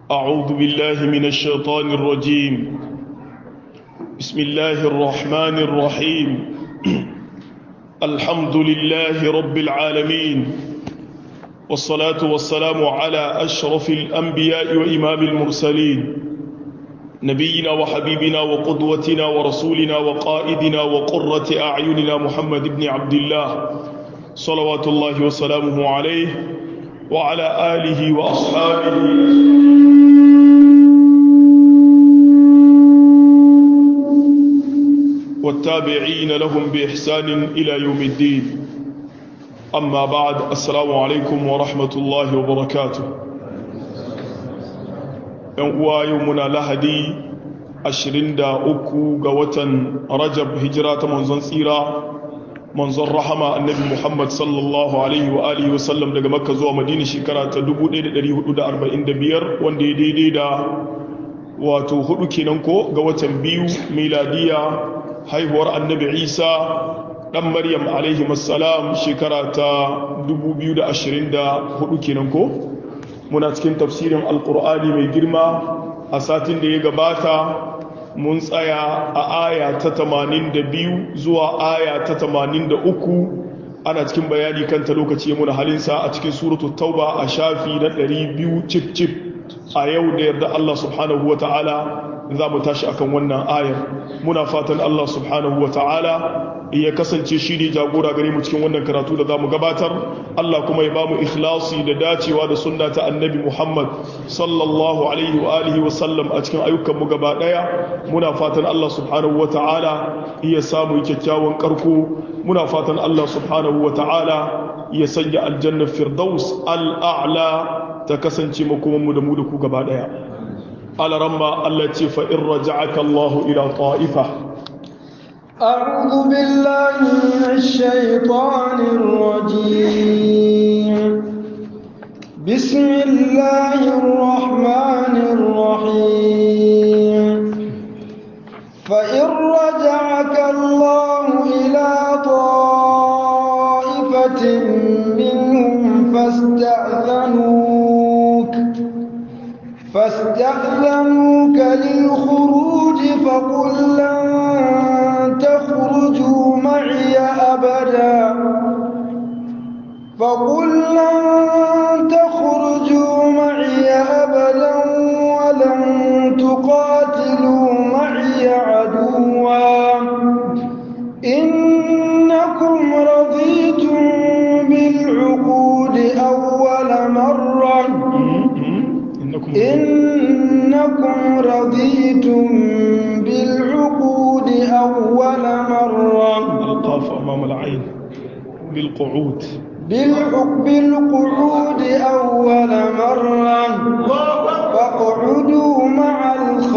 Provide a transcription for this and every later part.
أعوذ بالله من الشيطان الرجيم بسم الله الرحمن الرحيم الحمد لله رب العالمين والصلاة والسلام على أشرف الأنبياء وإمام المرسلين نبينا وحبيبنا وقدوتنا ورسولنا وقائدنا وقرة أعيننا محمد بن عبد الله صلوات الله وسلامه عليه وعلى آله وأصحابه والتابعين لهم بإحسان إلى يوم الدين أما بعد السلام عليكم ورحمة الله وبركاته ينقوى يومنا لهدي أشرين دا أكو قوة رجب هجرة منزن سيرة منزن رحمة النبي محمد صلى الله عليه وآله وسلم daga Makka zuwa Madina shekara ta 1445 wanda ya daidai da wato hudu kenan ko ga watan biyu miladiya haihuwar annabi isa ɗan maryam alaihi masalam shekara ta 2024 kenan ko muna cikin tafsirin alkur'ani mai girma a satin da ya gabata mun tsaya a aya ta 82 zuwa aya ta 83 ana cikin bayani kanta lokaci muna halinsa a cikin suratul tauba a shafi na 200 cif cif a yau da yarda Allah subhanahu wa ta'ala za mu tashi akan wannan ayar muna fatan Allah subhanahu wa ta'ala ya kasance shi ne jagora gare mu cikin wannan karatu da za mu gabatar Allah kuma ya ba mu ikhlasi da dacewa da sunna ta annabi Muhammad sallallahu alaihi wa alihi wa sallam a cikin ayyukan mu gaba daya muna fatan Allah subhanahu wa ta'ala ya samu kyakkyawan karko muna fatan Allah subhanahu wa ta'ala ya sanya aljanna firdaus al'a'la ta kasance makomanmu da mu da ku gaba daya alaramma Allah ce fa in raja'aka Allah ila ta'ifa أعوذ بالله من الشيطان الرجيم بسم الله الرحمن الرحيم فإن رجعك الله إلى طائفة منهم فاستأذنوك فاستأذنوك للخروج فقل لن تخرجوا معي أبدا فقل لن تخرجوا معي أبدا ولن تقاتلوا معي عدوا إنكم رضيتم بالعقود أول مرة إنكم رضيتم بالعقود أول مرة القاف أمام العين بالقعود بالقعود أول مرة فاقعدوا مع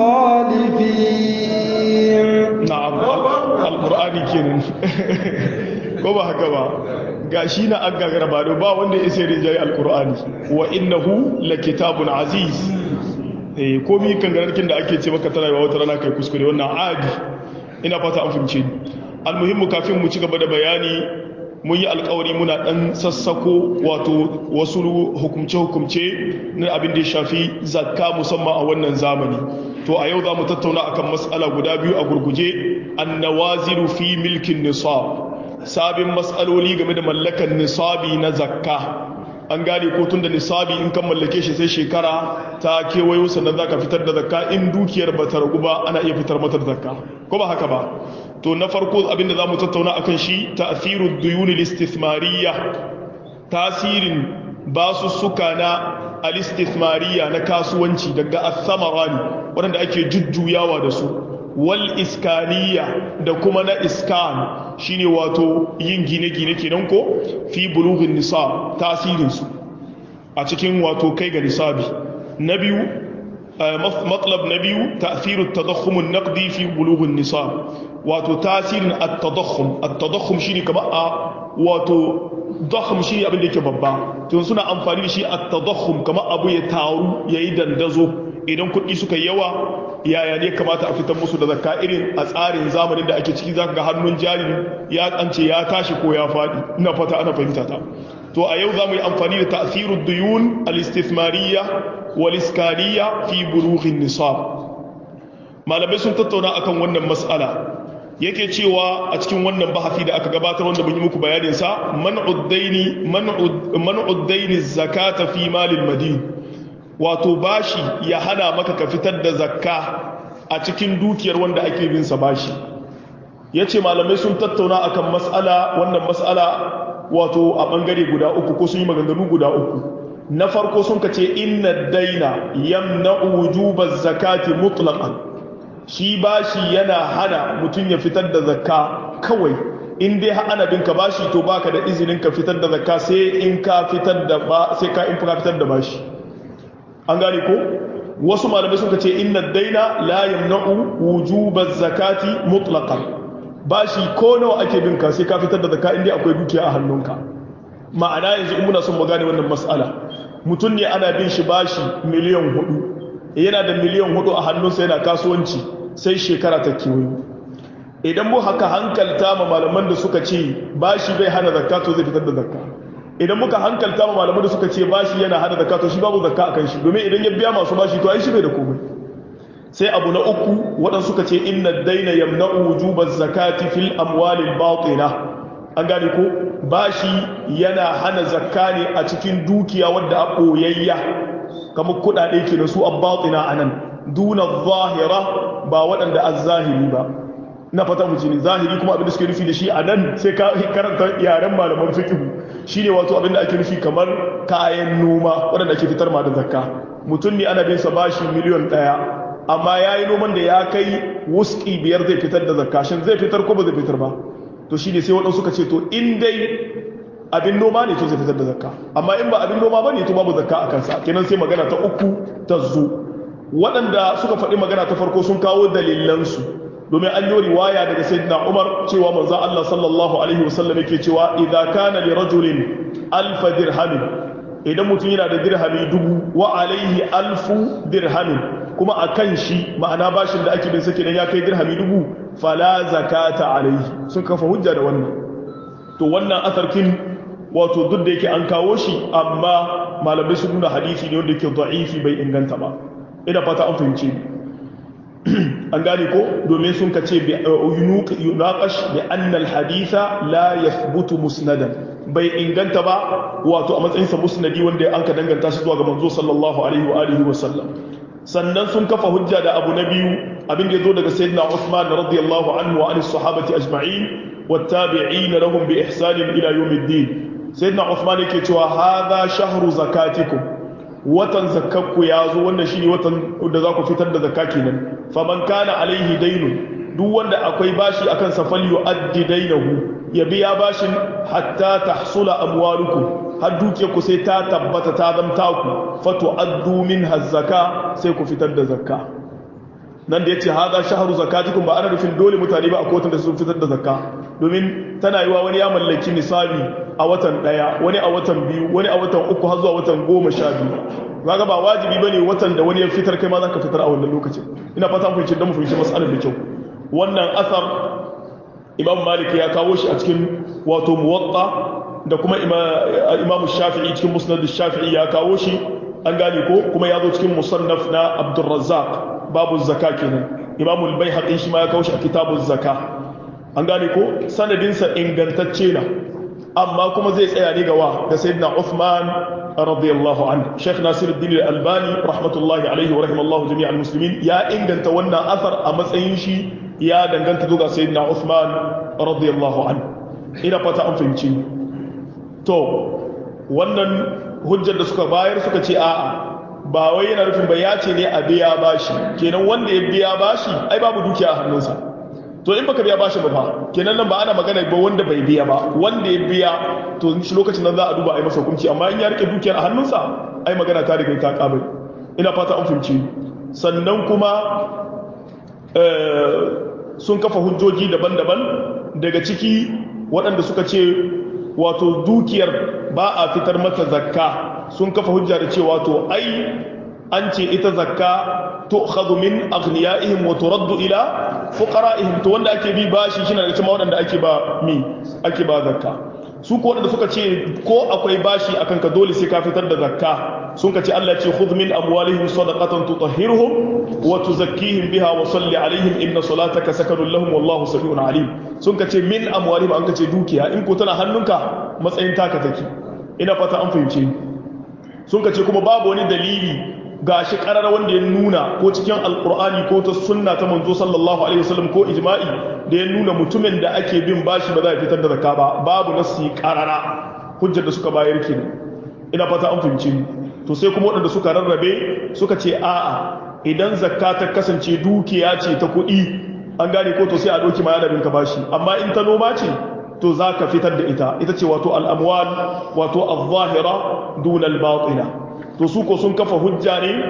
الخالفين نعم القرآن كنن كما هكذا gashi na an gagara ba ba wanda ya sai rinjaye alkur'ani wa innahu lakitabun aziz eh komi kangararkin da ake ce maka tana wata rana kai kuskure wannan adi ina fata an fahimce ni almuhimmu kafin mu ci gaba da bayani mun yi alkawari muna dan sassako wato wasu hukumce-hukumce na abin da ya shafi zakka musamman a wannan zamani to a yau za mu tattauna akan matsala guda biyu a gurguje annawaziru fi milkin nisab sabin matsaloli game da mallakan nisabi na zakka an gane ko tun da nisabi in kan mallake shi sai shekara ta kewayo sannan za ka fitar da zakka in dukiyar ba ta ragu ba ana iya fitar mata da zakka ko ba haka ba to na farko abinda za mu tattauna akan shi ta'thirud duyun al-istithmariyya tasirin basussuka na al-istithmariyya na kasuwanci daga as-samarani wanda ake jujjuyawa da su wal iskaniya da kuma na iskan shine wato yin gine-gine kenan ko fi bulughin nisab tasirinsu a cikin wato kai ga nisabi na biyu matlab na biyu ta'thiru tadakhum an-naqdi fi bulughin nisab wato tasirin at-tadakhum at-tadakhum shine kamar a wato dakhum shine abin da yake babba to suna amfani da shi at-tadakhum kamar abu ya taru yayi dandazo idan kuɗi suka yawa yaya ne kamata a fitar musu da zakka irin a tsarin zamanin da ake ciki zaka ga hannun jarin ya kance ya tashi ko ya faɗi ina fata ana fahimta ta to a yau za mu yi amfani da ta'thirud duyun al-istithmariyya wal iskariya fi bulughin nisab malamai sun tattauna akan wannan mas'ala yake cewa a cikin wannan bahasi da aka gabatar wanda mun yi muku bayanin sa man'ud daini man'ud daini zakata fi malil madin wato bashi ya hana maka ka fitar da zakka a cikin dukiyar wanda ake bin sa bashi yace malamai sun tattauna akan mas'ala wannan mas'ala wato a bangare guda uku ko sun yi maganganu guda uku na farko sun kace inna daina yamna'u wujubaz zakati mutlaqan shi bashi yana hana mutum ya fitar da zakka kawai in dai ana bin ka bashi to baka da izinin ka fitar da zakka sai in ka fitar da ba sai ka in ka fitar da bashi an gane ko wasu malamai suka ce inna daina la yamna'u wujubaz zakati mutlaqan bashi ko nawa ake bin ka sai ka fitar da zakka in dai akwai dukiya a hannunka ma'ana yanzu in muna son mu gane wannan mas'ala mutum ne ana bin shi bashi miliyan hudu yana da miliyan hudu a hannunsa yana kasuwanci sai shekara ta kewayo idan mu haka hankalta ma malaman da suka ce bashi bai hana zakka to zai fitar da zakka idan muka hankalta ma malaman da suka ce bashi yana hana zakka to shi babu zakka akan shi domin idan ya biya masu bashi to ai shi bai da komai sai abu na uku waɗanda suka ce inna daina yamna'u wujubaz zakati fil amwalil batina an gane ko bashi yana hana zakka ne a cikin dukiya wadda a ɓoyayya kamar kuɗaɗe ke da su a batina a nan duna zahira ba waɗanda a zahiri ba na fata mu ne zahiri kuma abin da suke nufi da shi a nan sai ka karanta yaren malaman fiqh shine wato abin da ake nufi kamar kayan noma waɗanda ake fitar ma da zakka mutum ne ana bin sa bashi miliyon ɗaya amma ya yi noman da ya kai wuski biyar zai fitar da zakka shin zai fitar ko ba zai fitar ba to shi ne sai waɗansu suka ce to in dai abin noma ne to zai fitar da zakka amma in ba abin noma ba ne to babu zakka a kansa kenan sai magana ta uku ta zo waɗanda suka faɗi magana ta farko sun kawo dalilansu domin an yi riwaya daga sayyidina umar cewa manzo Allah sallallahu alaihi wasallam yake cewa idza kana li rajulin alf dirhamin idan mutum yana da dirhami dubu wa alaihi alfu dirhamin kuma akan shi ma'ana bashin da ake bin sa kenan ya kai dirhami dubu fala zakata alaihi sun kafa hujja da wannan to wannan asarkin wato duk da yake an kawo shi amma malamai sun nuna hadisi ne wanda yake da'ifi bai inganta ba ina fata an fahimce an gane ko domin sun kace bi yunaqash bi anna al-haditha la yathbutu musnadan bai inganta ba wato a matsayin sa musnadi wanda an ka danganta shi zuwa ga manzo sallallahu alaihi wa alihi wa sallam sannan sun kafa hujja da abu na biyu abin da yazo daga sayyidina Uthman radiyallahu anhu wa anis sahabati ajma'in wattabi'in lahum bi ihsan ila yawmiddin sayyidina Uthman yake cewa hadha shahru zakatikum watan zakakku ya zo wannan shi ne watan da za ku fitar da zakka kenan faman kana alaihi dainu duk wanda akwai bashi akan sa fal yu'addi dainahu ya biya bashin hatta tahsula amwalukum har duke ku sai ta tabbata ta zamta ku fatu addu minha zakka sai ku fitar da zakka nan da yace hada shahru zakatikum ba ana nufin dole mutane ba a kotun da su fitar da zakka domin tana yiwa wani ya mallaki nisabi a watan daya wani a watan biyu wani a watan uku har zuwa watan goma sha biyu kaga ba wajibi bane watan da wani ya fitar kai ma zaka fitar a wannan lokacin ina fata mun da mu fahimci mas'alar da kyau wannan asar imam malik ya kawo shi a cikin wato muwatta da kuma imam shafi'i cikin musnad shafi'i ya kawo shi an gane ko kuma ya zo cikin musannaf na abdurrazzaq babu zakka kenan imam al-baihaqi shi ma ya kawo shi a kitabuz zakka an gane ko sanadinsa ingantacce na amma kuma zai tsaya ne gawa da sayyidina Uthman radiyallahu anhu Sheikh Nasiruddin Al-Albani rahmatullahi alaihi wa rahimallahu jami'al muslimin ya inganta wannan athar a matsayin shi ya danganta zuwa sayyidina Uthman radiyallahu anhu ina fata an fahimci to wannan hujjar da suka bayar suka ce a'a ba wai yana nufin ba ya ce ne a biya bashi kenan wanda ya biya bashi ai babu dukiya a hannunsa to in baka biya bashi ba fa kenan nan ba ana magana ba wanda bai biya ba wanda ya biya to shi lokacin nan za a duba a yi masa hukunci amma in ya rike dukiyar a hannunsa ai magana ta riga ta kabai ina fata an fahimci sannan kuma sun kafa hujjoji daban-daban daga ciki waɗanda suka ce wato dukiyar ba a fitar mata zakka sun kafa hujja da cewa to ai an ce ita zakka tu'khadhu min aghniyaihim wa turaddu ila fuqara'ihim to wanda ake bi bashi shi daga cikin waɗanda ake ba mi ake ba zakka su ko waɗanda suka ce ko akwai bashi akan ka dole sai ka fitar da zakka sun ka ce Allah ce khudh min amwalihim sadaqatan tutahhiruhum wa tuzakkihim biha wa salli alaihim inna salataka sakanun lahum wallahu samiun alim sun ka ce min amwalihim an ka ce dukiya in ko tana hannunka matsayin taka take ina fata an fahimce sun ka ce kuma babu wani dalili gashi karar wanda ya nuna ko cikin alkur'ani ko ta sunna ta manzo sallallahu alaihi wasallam ko ijma'i da ya nuna mutumin da ake bin bashi ba za a fitar da zakka ba babu nasi karara hujjar da suka bayar kenan ina fata an fahimce ni to sai kuma waɗanda suka rarrabe suka ce a'a idan zakka ta kasance dukiya ce ta kuɗi an gane ko to sai a ɗauki ma yana ka bashi amma in ta noma ce to za ka fitar da ita ita ce wato al'amwal wato al-zahira dunal batina to su ko sun kafa hujja ne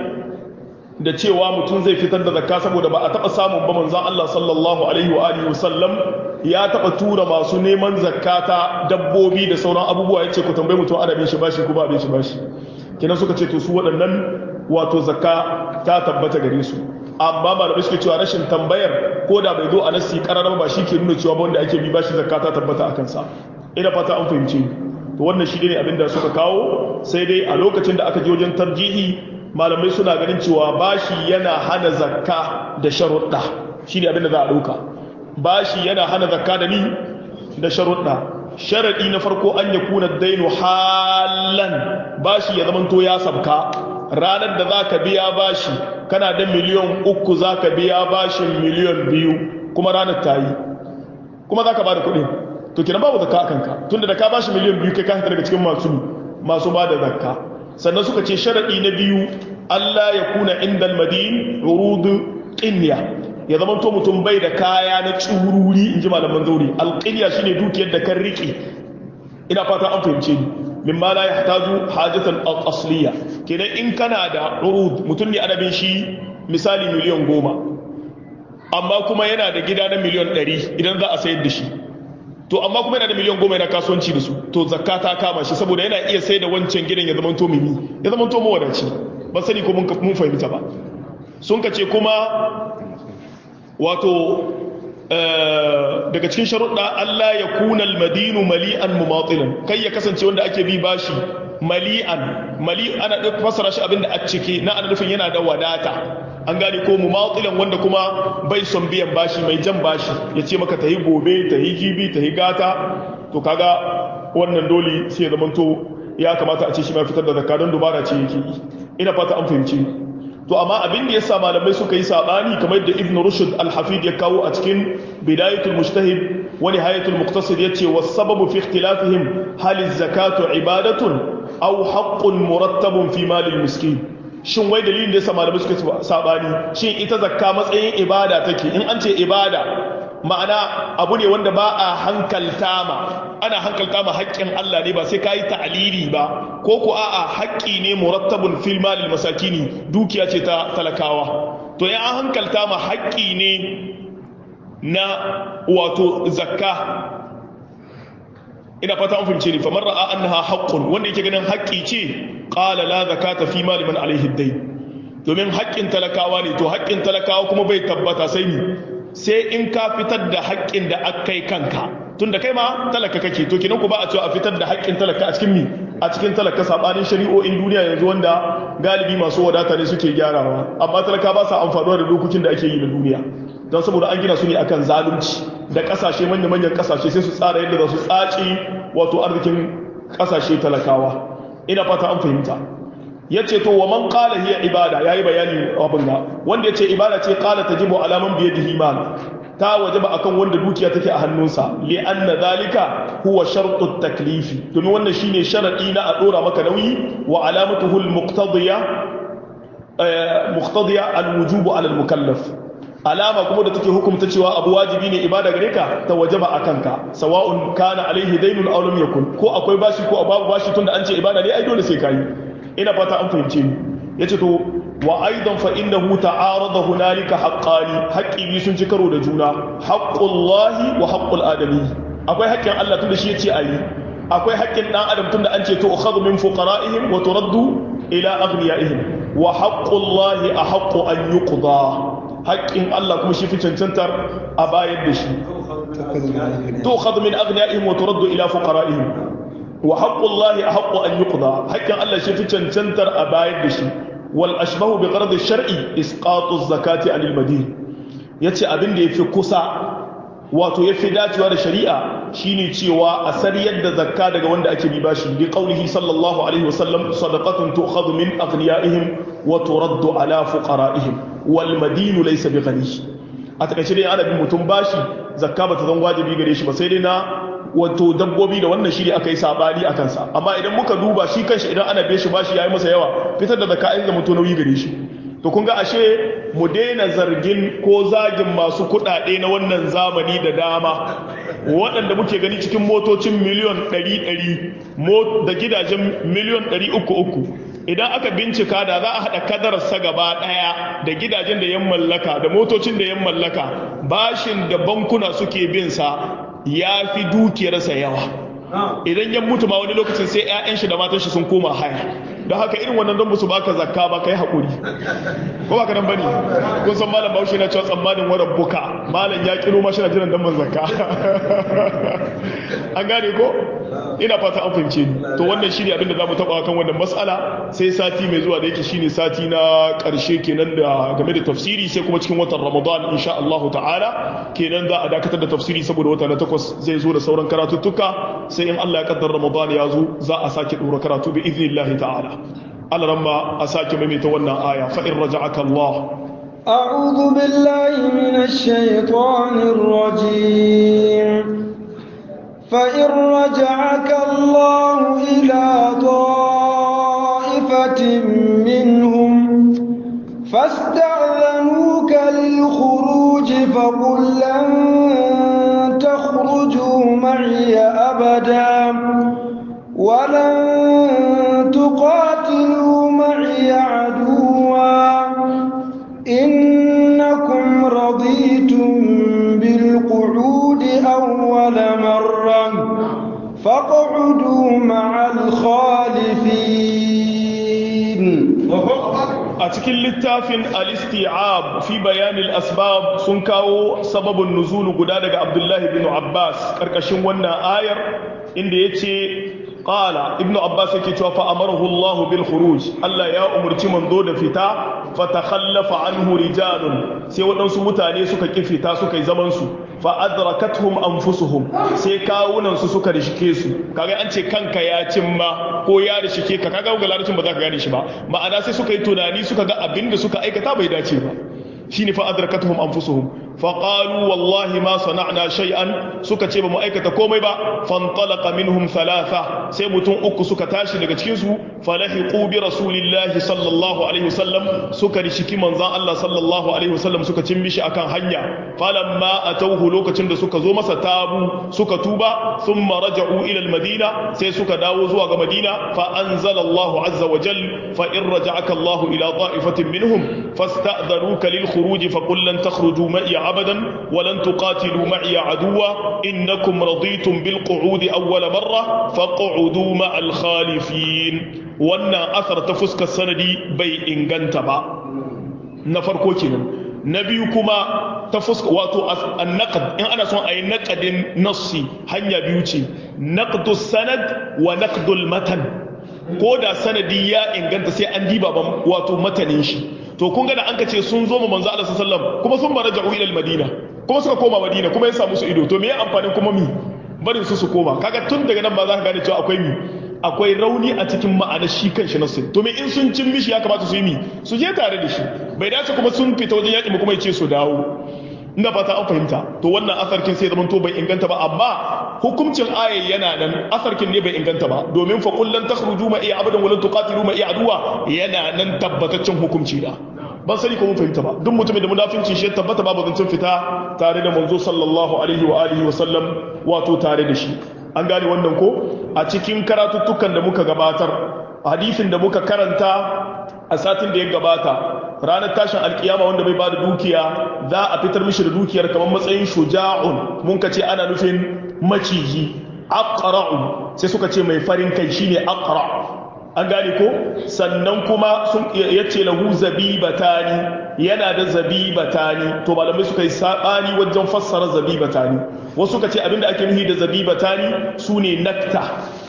da cewa mutum zai fitar da zakka saboda ba a taɓa samun ba manzan Allah sallallahu alaihi wa alihi wasallam ya taɓa tura masu neman zakata dabbobi da sauran abubuwa ya ce ku tambayi mutum adabin shi bashi ko ba abin shi bashi kenan suka ce to su waɗannan wato zakka ta tabbata gare su amma malamai suke cewa rashin tambayar ko da bai zo a nasi kararraba ba shi ke nuna cewa wanda ake bi bashi zakka ta tabbata a kansa ina fata an fahimce to wannan shi ne abin da suka kawo sai dai a lokacin da aka je wajen tarjihi malamai suna ganin cewa bashi yana hana zakka da sharuɗa shi ne abin da za a ɗauka bashi yana hana zakka da ni da sharuɗa sharaɗi na farko an ya kuna dainu halan bashi ya zamanto ya sabka ranar da za ka biya bashi kana da miliyan uku za ka biya bashin miliyan biyu kuma ranar ta yi kuma za ka ba da kuɗi to kina babu zakka a kanka tunda da ka bashi miliyan biyu kai ka hita daga cikin masu masu ba da zakka sannan suka ce sharaɗi na biyu Allah ya kuna inda almadin urudu qinya ya zama to mutum bai da kaya na tsururi in ji malaman zauri alqinya shine dukiyar da kan riƙe ina fata an fahimce ni mimma la yahtaju hajatan asliya kenan in kana da urud mutum ne adabin shi misali miliyan goma amma kuma yana da gida na miliyan ɗari idan za a sayar da shi to amma kuma yana da miliyan goma yana kasuwanci da su to zakka ta kama shi saboda yana iya sai da wancan gidan ya zama to mimi ya zama to mawadaci ba sani ko mun fahimta ba sun ka ce kuma wato daga cikin sharuɗa Allah ya kuna almadinu mali'an mumatilan kai ya kasance wanda ake bi bashi mali'an mali ana fasara shi abinda a cike na ana nufin yana da wadata an gane ko mumatilan wanda kuma bai son biyan bashi mai jan bashi ya ce maka tayi gobe tayi jibi tayi gata to kaga wannan dole sai ya zamanto ya kamata a ce shi ma fitar da zakka don dubara ce yake ina fata an fahimci to amma abin da yasa malamai suka yi sabani kamar da ibn rushd al-hafid ya kawo a cikin bidayatul mujtahid wa nihayatul muqtasid yace was sababu fi ikhtilafihim hal az-zakatu ibadatun aw haqqun murattabun fi mal al-miskin shin wai dalilin da yasa malamai suka sabani shin ita zakka matsayin ibada take in an ce ibada ma'ana abu ne wanda ba a hankalta ma ana hankalta ma haƙƙin Allah ne ba sai ka yi ta'alili ba ko ku a'a haƙƙi ne murattabun fil malil masakini dukiya ce ta talakawa to ya an hankalta ma haƙƙi ne na wato zakka ina fata an fahimce ni famar ra'a annaha haqqun wanda yake ganin haƙƙi ce qala la zakata fi mali man alaihi dayn domin haƙƙin talakawa ne to haƙƙin talakawa kuma bai tabbata sai ni sai in ka fitar da haƙƙin da aka yi kanka tun da kai ma talaka kake to kinan ku ba a cewa a fitar da haƙƙin talaka a cikin mi a cikin talaka sabanin shari'o'in duniya yanzu wanda galibi masu wadata ne suke gyarawa amma talaka ba sa amfanuwa da dokokin da ake yi na duniya don saboda an gina su ne akan zalunci da kasashe manya-manyan kasashe sai su tsara yadda za su tsaci wato arzikin kasashe talakawa ina fata an fahimta ya ce to wa man qala hiya ibada yayi bayani abin ga wanda yace ibada ce qala tajibu ala man bi yadihi mal ta wajaba akan wanda dukiya take a hannunsa li anna zalika huwa shartu taklifi domin wannan shine sharadi na a dora maka nauyi wa alamatuhu al muqtadiya muqtadiya al wujub ala al mukallaf alama kuma da take hukumta cewa abu wajibi ne ibada gare ka ta wajaba akan ka sawa'un kana alaihi daynun aw lam yakun ko akwai bashi ko babu bashi tunda an ce ibada ne ai dole sai kai ina fata an fahimce ni yace to wa aidan fa innahu ta'arada hunalika haqqani haqqi bi sun ci karo da juna haqqullahi wa haqqul adami akwai haƙƙin Allah tunda shi yace ayi akwai haƙƙin dan adam tunda an ce to ukhadhu min fuqara'ihim wa turaddu ila aghniyaihim wa haqqullahi ahaqqu an yuqda haƙƙin Allah kuma shi fi cancantar a bayar da shi to ukhadhu min aghniyaihim wa turaddu ila fuqara'ihim wa haqqullahi ahqqu an yuqda haƙƙin Allah shi fi cancantar a bayar da shi wal ashbahu bi qard ash-shar'i isqatu az-zakati anil madin yace abin da yafi kusa wato yafi dacewa da shari'a shine cewa a sariyar da zakka daga wanda ake bi bashi bi qaulihi sallallahu alaihi wasallam sadaqatun tu'khadhu min aghniyaihim wa turaddu ala fuqara'ihim wal madinu laysa bi ghani a takaice dai ana bin mutum bashi zakka bata zan wajibi gare shi ba sai dai na wato dabbobi da wannan shiri aka yi sabani a kansa amma idan muka duba shi kanshi idan ana biye shi bashi yayi masa yawa fitar da zakka in mutum nauyi gare shi to kun ga ashe mu daina zargin ko zagin masu kuɗaɗe na wannan zamani da dama waɗanda muke gani cikin motocin miliyon 100 da gidajen miliyon 300 idan aka bincika da za a haɗa kadararsa gaba ɗaya da gidajen da yan mallaka da motocin da yan mallaka bashin da bankuna suke bin sa ya fi dukiyarsa yawa idan ya mutu ma wani lokacin sai 'ya'yan shi da matan shi sun koma haya don haka irin wannan don musu baka zakka ba kai haƙuri ko ba ka nan bane kun san malam bahaushe na cewa tsammanin warar buka malam ya kiro ma shi na jiran damban zakka an gane ko ina fata an fahimce ni to wannan shine abin da zamu taba kan wannan mas'ala sai sati mai zuwa da yake shine sati na karshe kenan da game da tafsiri sai kuma cikin watan Ramadan insha Allah ta'ala kenan za a dakatar da tafsiri saboda wata na takwas zai zo da sauran karatuttuka sai in Allah ya kaddara Ramadan ya zo za a sake dora karatu bi idnillahi ta'ala Allah ramma a sake maimaita wannan aya fa in raja'aka Allah أعوذ بالله من الشيطان الرجيم فإن رجعك الله إلى طائفة منهم فاستأذنوك للخروج فقل لن تخرجوا معي أبدا ولن تقاتلوا معي عدوا إنكم رضيتم بالقعود أول مرة فاقعدوا مع الخالفين a cikin littafin al-isti'ab fi bayanin asbab sun kawo sababin nuzulu guda daga abdullahi bin abbas karkashin wannan ayar inda ya ce qala ibnu abbas yake cewa fa amarahu allah bil khuruj allah ya umurci manzo da fita fa takhallafa anhu rijalun sai waɗansu mutane suka ki fita suka yi zaman su fa adrakatuhum anfusuhum sai kawunan su suka rishike su kaga an ce kanka ya cimma ko ya rishike ka kaga ga larabcin ba za ka gane shi ba ma'ana sai suka yi tunani suka ga abinda suka aikata bai dace ba shine fa adrakatuhum anfusuhum fa qalu wallahi ma sana'na shay'an suka ce ba mu aikata komai ba fantalaqa minhum thalatha sai mutum uku suka tashi daga cikin su falahiqu bi rasulillahi sallallahu alaihi wasallam suka rishiki manzon Allah sallallahu alaihi wasallam suka cin mishi akan hanya falamma atawhu lokacin da suka zo masa tabu suka tuba thumma raja'u ila al-madina sai suka dawo zuwa ga madina fa anzala Allah azza wa jal fa in raja'aka Allah ila ta'ifatin minhum fasta'dhanuka lil khuruj fa qul lan takhruju ma'i abadan wa lan tuqatilu ma'i aduwa innakum raditum bil qu'ud awwal marra faq'udu ma'al khalifin wannan asar ta fuskar sanadi bai inganta ba na farko kenan na biyu kuma ta fuska wato annaqd in ana son a yi naqadin nassi hanya biyu ce naqdu sanad wa naqdul matan ko da sanadi ya inganta sai an diba ban wato matanin shi to kun ga da an ka ce sun zo mu manzo Allah sallallahu alaihi wasallam kuma sun maraja'u ila madina kuma suka koma madina kuma ya samu su ido to me ya amfanin kuma mi barin su su koma kaga tun daga nan ba za ka gane cewa akwai mi akwai rauni a cikin ma'anar shi kan shi nassin to me in sun cin mishi ya kamata su yi mi su je tare da shi bai dace kuma sun fita wajen yaƙi kuma ya ce su dawo ina fata an fahimta to wannan asarkin sai zaman to bai inganta ba amma hukuncin ayat yana nan asarkin ne bai inganta ba domin fa kullan takhruju ma iya abadan walan tuqatilu ma iya aduwa yana nan tabbataccen hukunci da ban sani ko mun fahimta ba duk mutumin da munafinci shi tabbata babu zancen fita tare da manzo sallallahu alaihi wa alihi wa sallam wato tare da shi an gane wannan ko a cikin karatuttukan da muka gabatar hadisin da muka karanta a satin da ya gabata ranar tashin alkiyama wanda bai bada dukiya za a fitar mishi da dukiyar kamar matsayin shuja'un mun ka ce ana nufin maciji aqra'u sai suka ce mai farin kai shine aqra an gane ko sannan kuma sun yace lahu zabibatani yana da zabibatani to malamai suka yi sabani wajen fassara zabibatani wasu suka ce abinda ake nufi da zabibatani sune nakta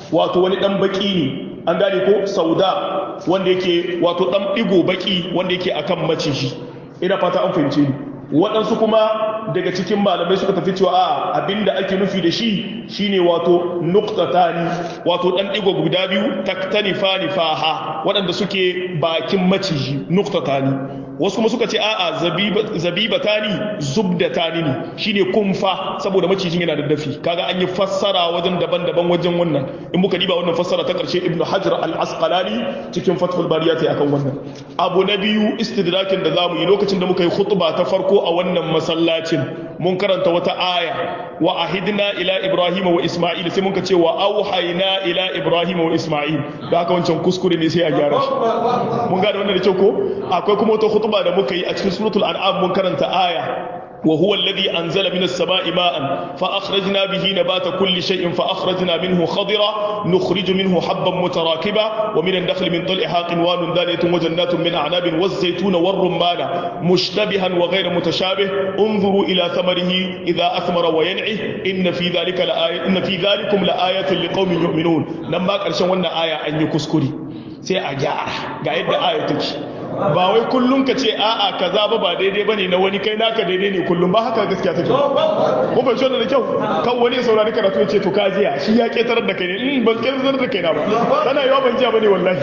wato wani dan baki ne an gane ko sauda wanda yake wato dan digo baki wanda yake akan maciji ina fata an fahimce ni waɗansu kuma daga cikin malamai suka tafi cewa a abinda ake nufi da shi shine wato nuqtatani wato dan digo guda biyu taktanifani faha waɗanda suke bakin maciji nuqtatani wasu kuma suka ce a'a zabibatani zubdatani ne shine kumfa saboda macijin yana da dafi kaga an yi fassara wajen daban-daban wajen wannan in muka diba wannan fassara ta karshe ibnu hajar al-asqalani cikin fathul bariyati akan wannan abu na biyu istidrakin da zamu yi lokacin da muka yi khutba ta farko a wannan masallacin mun karanta wata aya wa ahidna ila ibrahim wa isma'il sai muka ce wa auhayna ila ibrahim wa isma'il da haka wancan kuskure ne sai a gyara shi mun gane wannan da kyau ko akwai kuma wata khutba da muka yi a cikin suratul an'am mun karanta aya وهو الذي أنزل من السماء ماء فأخرجنا به نبات كل شيء فأخرجنا منه خضرا نخرج منه حبا متراكبا ومن النخل من طلعها قنوان دانية وجنات من أعناب والزيتون والرمان مشتبها وغير متشابه انظروا إلى ثمره إذا أثمر وينعه إن في ذلك لآية إن في ذلكم لآية لقوم يؤمنون لما كرشن وانا آية أن يكسكري سي أجار قاعد آية تكي ba wai kullum ka ce a'a kaza ba ba daidai bane na wani kai naka daidai ne kullum ba haka gaskiya take ko ban shona da kyau kan wani ya saurari karatu ya ce to ka jiya shi ya ketarar da kai ne in ban ketarar da kai na ba tana yawa ban jiya bane wallahi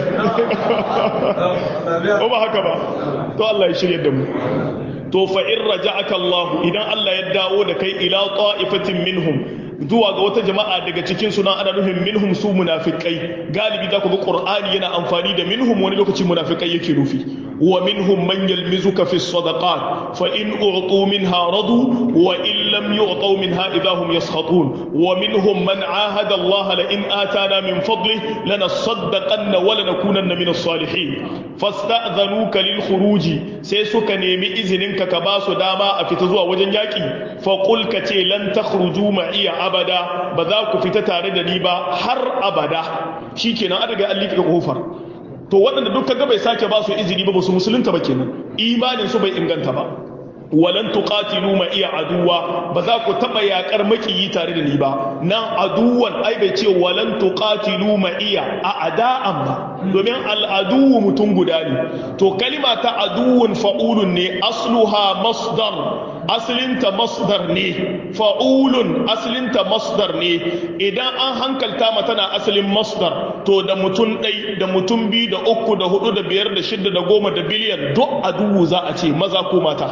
ko ba haka ba to Allah ya shirye da mu to fa in raja'aka Allah idan Allah ya dawo da kai ila ta'ifatin minhum zuwa ga wata jama'a daga cikin suna ana nufin minhum su munafikai galibi za ku ga qur'ani yana amfani da minhum wani lokaci munafikai yake nufi wa minhum man yalmizuka fi sadaqat fa in u'tu minha radu wa in lam yu'tu minha idahum yaskhatun wa minhum man ahada Allah la in atana min fadlihi lanasaddaqanna wa lanakunanna min as-salihin fasta'dhanuka lil khuruji sai suka nemi izinin ka ka ba su dama a fita zuwa wajen yaki fa qul ka ce lan takhruju ma'iya abada ba za ku fita tare da ni ba har abada shikenan an riga an liƙa kofar to waɗanda duk kaga bai sake ba su izini ba ba su musulunta ba kenan imanin su bai inganta ba walan tuqatilu ma iya aduwa ba za ku taba yakar makiyi tare da ni ba nan aduwan ai bai ce walan tuqatilu ma iya a ada'an ba domin al'adu mutum guda ne to kalima ta aduwun fa'ulun ne asluha masdar asalinta masdar ne fa'ulun asalinta masdar ne idan an hankalta ma tana asalin masdar to da mutum ɗai da mutum biyu da uku da hudu da biyar da shida da goma da biliyan duk aduwu za a ce maza ko mata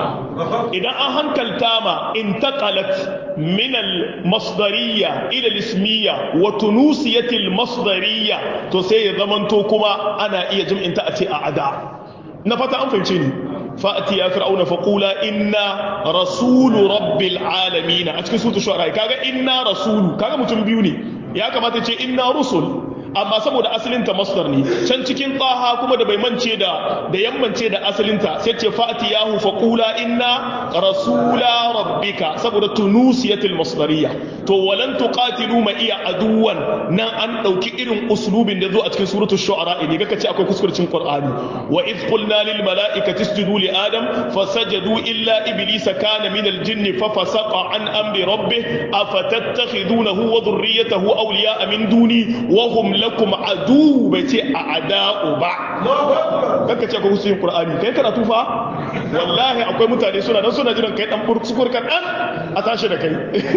idan an hankalta ma intaqalat min al-masdariyya ila al-ismiyya wa tunusiyat al-masdariyya to sai ya zamanto kuma ana iya jim'inta a ce a ada na fata an fahimce ni fa'ati ya fir'auna faqula inna rasulu rabbil alamin a cikin suratul shu'ara kaga inna rasulu kaga mutum biyu ne ya kamata ce inna rusul amma saboda asalinta masdar ne can cikin taha kuma da bai mance da da yammance da asalinta sai ce fa'ati yahu faqula inna rasula rabbika saboda tunusiyatul masdariyya to walan tuqatilu ma iya aduwan nan an dauki irin uslubin da zo a cikin suratul shu'ara ne ga kace akwai kuskurcin qur'ani wa id qulna lil mala'ikati isjudu li adam fasajadu illa iblisa kana min al jinn fa fasaqa an amri rabbih afatattakhidunahu wa dhurriyyatahu awliya'a min duni wa hum lakum adu bai ce a ada'u ba kanka ce akwai kuskurin qur'ani kai karatu fa wallahi akwai mutane suna nan suna jiran kai dan burkuskur kan dan a tashi da kai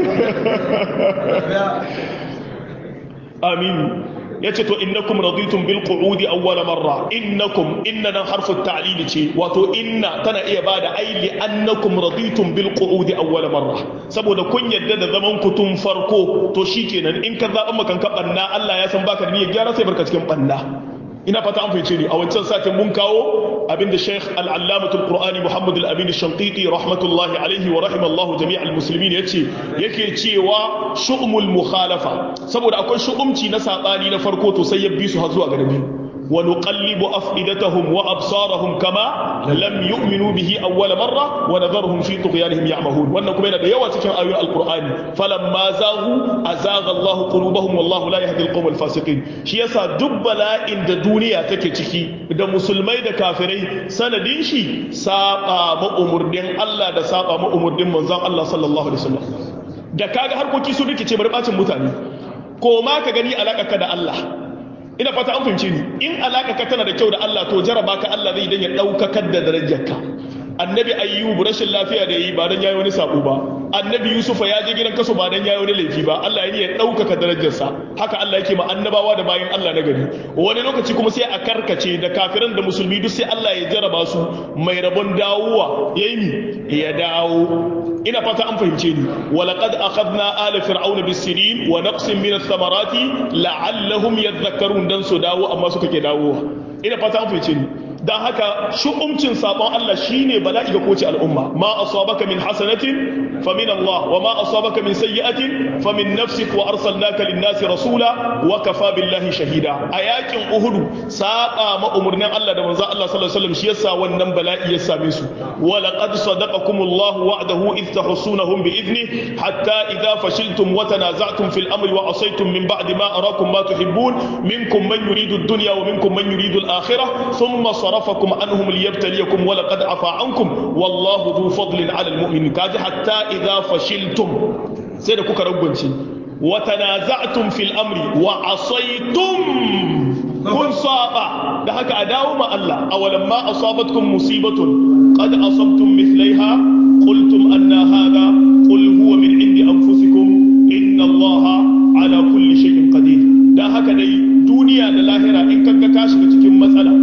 amin yace to innakum raditum bil qu'udi awwal marra innakum inna harfu ta'lil ce wato inna tana iya bada aili annakum raditum bil qu'udi awwal marra saboda kun yadda da zaman ku tun farko to shikenan in ka zaba makan ka banna Allah ya san baka da niyyar gyara sai barka cikin banna ina fata an fahimce ni a wancan satin mun kawo abinda Sheikh al-Allamatul Qur'ani Muhammad al-Amin al-Shanqiti rahmatullahi alaihi wa rahimallahu jami'al muslimin yace yake cewa shu'umul mukhalafa saboda akwai shu'umci na sabani na farko to sai ya bi su har zuwa ga biyu wa nuqallibu afidatahum wa absarahum kama lam yu'minu bihi awwal marra wa nadharuhum fi tughyanihim ya'mahun wannan kuma yana da yawa cikin ayoyin alqur'ani falamma zaghu azagha Allah qulubahum wallahu la yahdi alqawm alfasiqin shi yasa duk bala'in da duniya take ciki da musulmai da kafirai sanadin shi saba ma umurnin Allah da saba ma umurnin manzon Allah sallallahu alaihi wasallam da kaga harkoki su rikice bari bacin mutane ko ma ka gani alaka ka da Allah ina fata an fahimce ni in alaka ka tana da kyau da Allah to jaraba ka Allah zai dan ya daukakar da darajarka annabi ayyub rashin lafiya da yi ba dan yayi wani sabo ba annabi yusufa ya je gidan kaso ba dan yayi wani laifi ba Allah ya ya daukaka darajarsa haka Allah yake ma annabawa da bayin Allah na gari wani lokaci kuma sai a karkace da kafiran da musulmi duk sai Allah ya jaraba su mai rabon dawowa yayi mi ya dawo ina fata an fahimce ni walaqad akhadna ala fir'auna bis-sinin wa naqsin min ath-thamarati la'allahum yadhakkarun dan su dawo amma suka ke dawowa ina fata an fahimce ni dan haka shu'umcin sabon Allah shine bala'i ga kowace al'umma ma asabaka min hasanatin fa min Allah wa ma asabaka min sayyi'atin fa min nafsik wa arsalnaka lin-nasi rasula wa kafa billahi shahida a yakin Uhud saba ma umurnin Allah da manzo Allah sallallahu alaihi wasallam shi yasa wannan bala'i ya same su wa laqad sadaqakumullahu wa'dahu id tahsunahum bi idni hatta idha fashiltum wa tanaza'tum fil amri wa asaytum min ba'di ma arakum ma tuhibbun minkum man yuridu ad-dunya wa minkum man yuridu al-akhirah thumma صرفكم عنهم ليبتليكم ولقد عفا عنكم والله ذو فضل على المؤمنين كاجي حتى إذا فشلتم سيدا كوكا رغبنشي وتنازعتم في الأمر وعصيتم كن صابا ده هكا أداو ما الله أولما أصابتكم مصيبة قد أصبتم مثليها قلتم أن هذا قل هو من عند أنفسكم إن الله على كل شيء قدير ده هكا دي دنيا da lahira in kanka ka shiga cikin matsala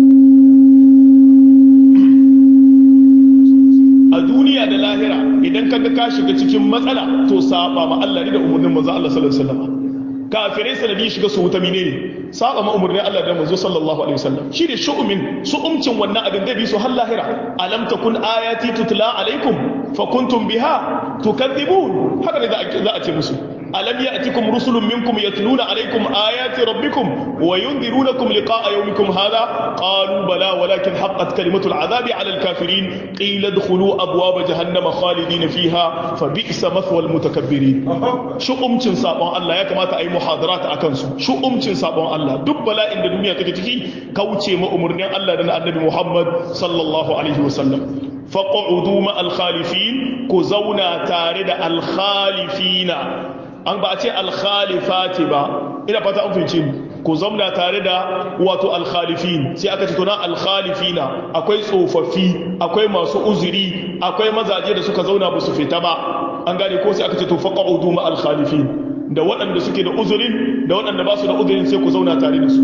a duniya da lahira idan kaga ka shiga cikin matsala to saba ma Allah ne da umurnin manzo Allah sallallahu alaihi wasallam kafirai sanadi shiga su wuta menene saba ma umurnin Allah da manzo sallallahu alaihi wasallam shi ne shu'umin su'umcin wannan abin da bi su har lahira alam takun ayati tutla alaikum fa kuntum biha tukadhibun haka ne za a ce musu ألم يأتكم رسل منكم يتلون عليكم آيات ربكم وينذرونكم لقاء يومكم هذا قالوا بلى ولكن حقت كلمة العذاب على الكافرين قيل ادخلوا أبواب جهنم خالدين فيها فبئس مثوى المتكبرين شو أمتن سابون الله يا كما أي محاضرات أكنسو شو أمتن سابون الله دب بلا إن الدنيا تكتكي كوتي ما أمرنا الله لنا النبي محمد صلى الله عليه وسلم فقعدوا مع الخالفين كزونا تارد الخالفين an ba a ce alkhalifati ba ina fata an fahimci ku zamna tare da wato alkhalifin sai aka ce tuna alkhalifina akwai tsofaffi akwai masu uzuri akwai mazaje da suka zauna ba su fita ba an gane ko sai aka ce to faqa'udu ma alkhalifin da waɗanda suke da uzurin da waɗanda ba su da uzurin sai ku zauna tare da su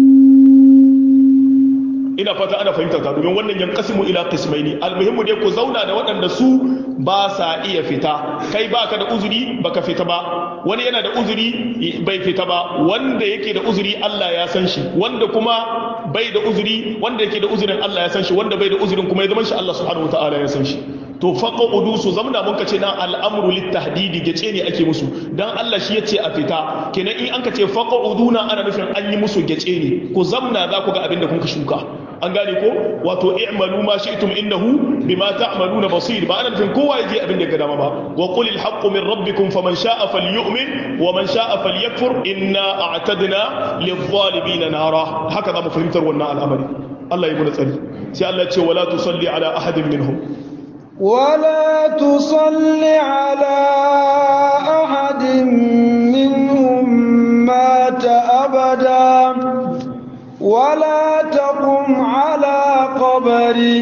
ina fata ana fahimta ta domin wannan yankasimu ila qismaini almuhimmu dai ku zauna da waɗanda su ba sa iya fita kai baka da uzuri baka fita ba wani yana da uzuri bai fita ba wanda yake da uzuri Allah ya san shi wanda kuma bai da uzuri wanda yake da uzurin Allah ya san shi wanda bai da uzurin kuma ya zama shi Allah subhanahu wataala ya san shi to faqudu su zamna mun kace na al'amru litahdidi gace ne ake musu dan Allah shi yace a fita kenan in an kace faquduna ana nufin an yi musu gace ne ku zamna za ku ga abin da kun ka shuka an gane ko wato i'malu ma shi'tum innahu bima ta'maluna basir ba ana nufin kowa yaje abin da ya ga dama ba wa qulil haqqu min rabbikum faman sha'a falyu'min wa man sha'a falyakfur inna a'tadna lidh-dhalimin nara haka za mu fahimtar wannan al'amari Allah ya mu tsari sai Allah ya ce wala tusalli ala ahadin minhum ولا تصل على أحد منهم مات أبدا ولا تقم على قبره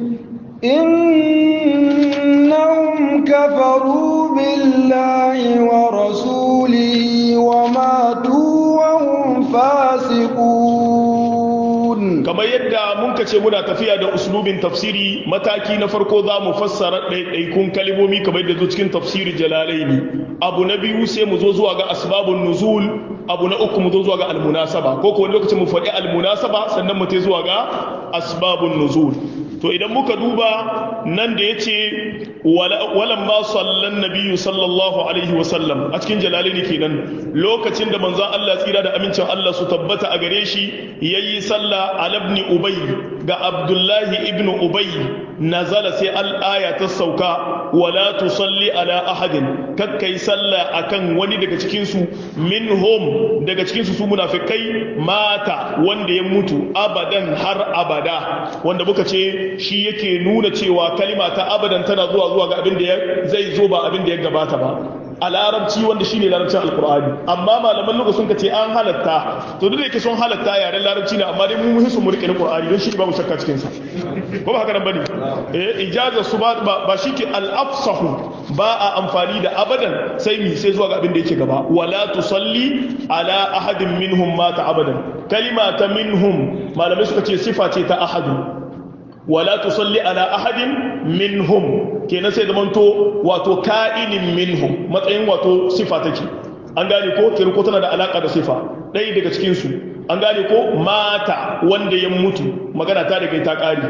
إنهم كفروا بالله ورسوله وماتوا وهم فاسقون kamar yadda mun kace muna tafiya da uslubin tafsiri mataki na farko za mu fassara ɗaiɗaikun kalmomi kamar yadda zo cikin tafsiri jalalaini abu na biyu sai mu zo zuwa ga asbabun nuzul abu na uku mu zo zuwa ga almunasaba ko ko wani lokacin mu faɗi almunasaba sannan mu tai zuwa ga asbabun nuzul to idan muka duba nan da yace walan ma sallan nabiyyu sallallahu alaihi wa sallam a cikin jalalaini kenan lokacin da manzon Allah tsira da amincin Allah su tabbata a gare shi yayi sallah ala ibn ubay ga abdullahi ibn ubay nazala sai al-aya ta sauka wala tusalli ala ahadin kakkai sallah akan wani daga cikin su minhum daga cikin su su munafikai mata wanda ya mutu abadan har abada wanda muka ce shi yake nuna cewa kalima ta abadan tana zuwa zuwa ga abin da zai zo ba abin da ya gabata ba a larabci wanda shine larabcin alqur'ani amma malaman lugha sun ce an halatta to duk da yake sun halatta yaren larabci ne amma dai mu muhin su mu rike qur'ani don shi babu shakka cikin sa ko ba haka nan bane eh ijaza su ba ba shike al-afsahu ba a amfani da abadan sai mi sai zuwa ga abin da yake gaba wala tusalli ala ahadin minhum mata abadan kalima ta minhum malamai suka ce sifa ce ta ahadun wala tusalli ala ahadin minhum kenan sai zamanto wato ka'inin minhum matsayin wato sifa take an gane ko kenan ko tana da alaka da sifa ɗaya daga cikin su an gane ko mata wanda ya mutu magana ta daga ta ƙari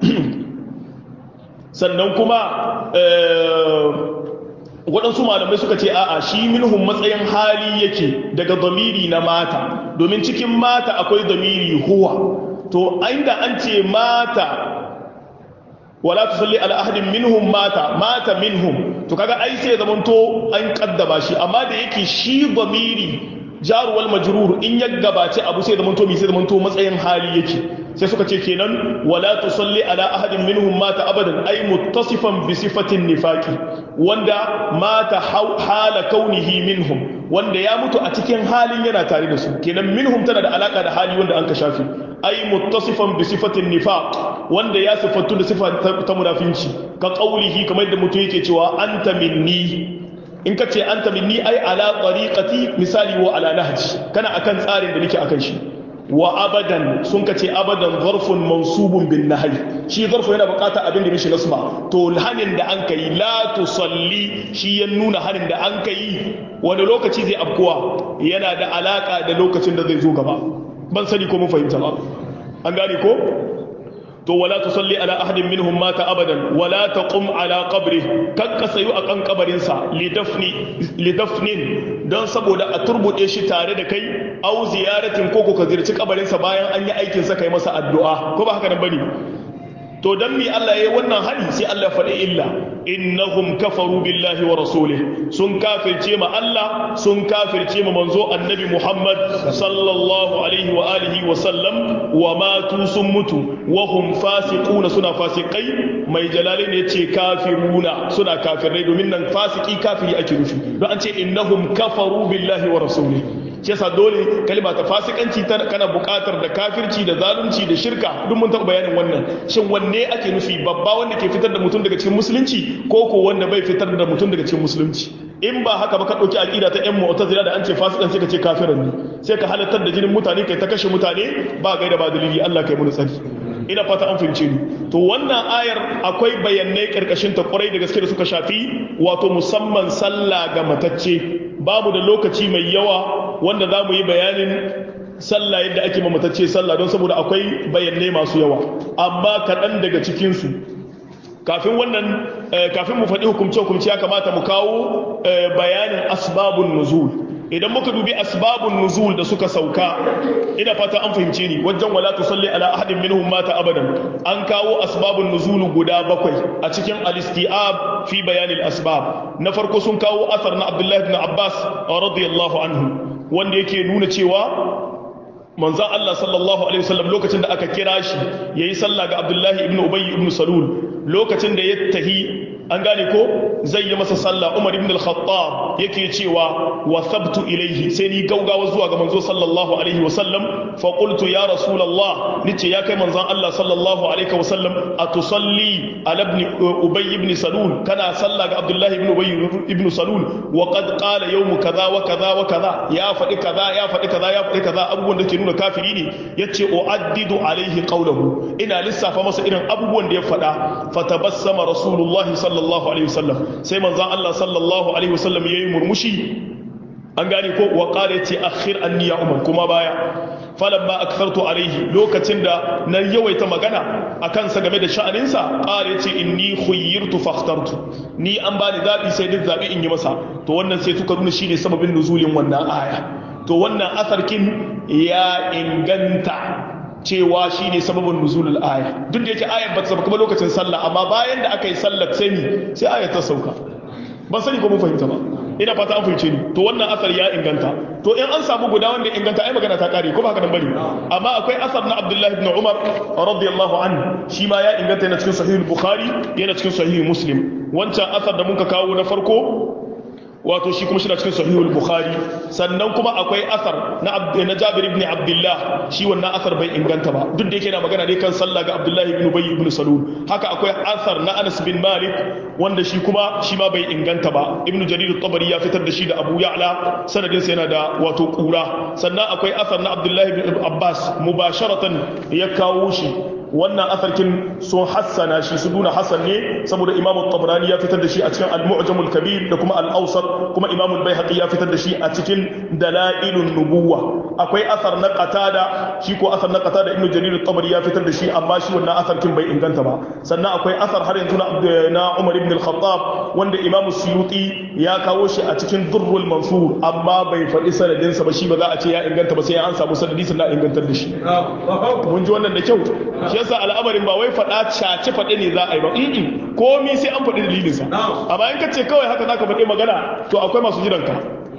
sannan kuma waɗansu malamai suka ce a'a shi minhum matsayin hali yake daga zamiri na mata domin cikin mata akwai zamiri huwa to inda an ce mata wala tusalli ala ahadin minhum mata mata minhum to kaga ai sai zamanto an kaddaba shi amma da yake shi zamiri jaruwal majrur in ya gabace abu sai zamanto mi sai zamanto matsayin hali yake sai suka ce kenan wala tusalli ala ahadin minhum mata abadan ay muttasifan bi sifatin nifaqi wanda mata hala kaunihi minhum wanda ya mutu a cikin halin yana tare da su kenan minhum tana da alaka da hali wanda an ka shafi ay muttasifan bi sifatin nifaq wanda ya sifattu da sifa ta munafinci ka qaulihi kamar yadda mutum yake cewa anta minni in ka ce anta minni ai ala tariqati misali wa ala nahji kana akan tsarin da nake akan shi wa abadan sun ka ce abadan zarfun mansubun bin nahi shi zarfu yana bukata abin da mishi nasma to hanin da an kai la tusalli shi ya nuna hanin da an kai wani lokaci zai afkuwa yana da alaka da lokacin da zai zo gaba ban sani ko mun fahimta ba an gane ko to wala tusalli ala ahadin minhum mata abadan wala taqum ala qabri kan ka sayu akan kabarin sa lidafni lidafnin dan saboda a turbude shi tare da kai au ziyaratin ko ko ka ziyarci kabarin sa bayan an yi aikin sa kai masa addu'a ko ba haka nan bane to dan mi Allah yayi wannan hali sai Allah faɗi illa innahum kafaru billahi wa rasulih sun kafirce ma Allah sun kafirce ma manzo annabi Muhammad sallallahu alaihi wa alihi wa sallam wa matu sun mutu wa hum fasiquna suna fasikai mai jalalin yace kafiruna suna kafirai domin nan fasiki kafiri ake nufi don an ce innahum kafaru billahi wa rasulih shi yasa dole kalma ta fasikanci kana buƙatar da kafirci da zalunci da shirka duk mun taɓa bayanin wannan shin wanne ake nufi babba wanda ke fitar da mutum daga cikin musulunci ko ko wanda bai fitar da mutum daga cikin musulunci in ba haka ba ka ɗauki aƙida ta ƴan mu'tazila da an ce fasikan sai ka ce kafiran ne sai ka halartar da jinin mutane kai ta kashe mutane ba gaida ba dalili Allah kai mu tsari ina fata an fahimce ni to wannan ayar akwai bayanai karkashin ta kwarai da gaske da suka shafi wato musamman sallah ga matacce babu da lokaci mai yawa wanda za mu yi bayanin sallah yadda ake mamatacce sallah don saboda akwai bayanai masu yawa amma kaɗan daga cikinsu kafin wannan kafin mu faɗi hukumce-hukumce ya kamata mu kawo bayanin asbabun nuzul idan muka dubi asbabun nuzul da suka sauka ina fata an fahimce ni wajen wala tusalli ala ahadin minhum mata abadan an kawo asbabun nuzul guda bakwai a cikin al-istiab fi bayan al-asbab na farko sun kawo asar na Abdullah ibn Abbas radiyallahu anhu wanda yake nuna cewa manzon Allah sallallahu alaihi wasallam lokacin da aka kira shi yayi sallah ga Abdullah ibn Ubay ibn Salul lokacin da ya tahi an gane ko zai yi masa sallah umar ibn al-khattab yake cewa wa thabtu ilayhi sai ni gaugawa zuwa ga manzo sallallahu alaihi wa sallam fa qultu ya rasulullah nace ya kai manzon Allah sallallahu alaihi wa sallam atusalli ala ibn ubay ibn salul kana sallah ga abdullah ibn ubay ibn salul wa qad qala yawm kaza wa kaza wa kaza ya faɗi kaza ya faɗi kaza ya faɗi kaza abubuwan da ke nuna kafiri ne yace uaddidu alaihi qawluhu ina lissafa masa irin abubuwan da ya faɗa fatabassama rasulullahi sallallahu sallallahu alaihi wasallam sai manzon Allah sallallahu alaihi wasallam yayi murmushi an gane ko wa qala yace akhir anni ya umar kuma baya falamma akthartu alaihi lokacin da na yawaita magana akan sa game da sha'anin sa qala yace inni khuyyirtu fakhtartu ni an bani zabi sai duk zabi in yi masa to wannan sai tuka nuna shine sababin nuzulin wannan aya to wannan asarkin ya inganta cewa shi ne sababin nuzulul aya duk da yake ayar ba ta sauka ba lokacin sallah amma bayan da aka yi sallar sai ni sai ayar ta sauka ban sani ko mun fahimta ba ina fata an fahimce ni to wannan asar ya inganta to in an samu guda wanda inganta ai magana ta kare ko ba haka nan bane amma akwai asar na Abdullah ibn Umar radiyallahu anhu shi ma ya inganta yana cikin sahih bukhari yana cikin sahih muslim wancan asar da muka kawo na farko wato shi kuma shi na cikin sahihul bukhari sannan kuma akwai asar na na jabir ibn abdullah shi wannan asar bai inganta ba duk da yake na magana ne kan sallah ga abdullahi ibn ubay ibn salul haka akwai asar na anas bin malik wanda shi kuma shi ma bai inganta ba ibn jarir at-tabari ya fitar da shi da abu ya'la sanadin sa yana da wato kura sannan akwai asar na abdullahi ibn abbas mubasharatan ya kawo shi wannan asarkin sun hassana shi su duna hassan ne saboda imam tabrani ya fitar da shi a cikin al-mu'jamul kabir da kuma al-awsat kuma imam al-baihaqi ya fitar da shi a cikin dalailun nubuwa akwai asar na qatada shi ko asar na qatada ibnu jarir at-tabari ya fitar da shi amma shi wannan asarkin bai inganta ba sannan akwai asar har yanzu na umar ibn al-khattab wanda imam suyuti ya kawo shi a cikin durrul mansur amma bai faɗi sanadin sa ba shi ba za a ce ya inganta ba sai an samu sanadi sannan ingantar da shi mun ji wannan da kyau shi yasa al'amarin ba wai faɗa cace faɗe ne za a yi ba in komi sai an faɗi dalilinsa amma in ka ce kawai haka za ka faɗi magana to akwai masu jiranka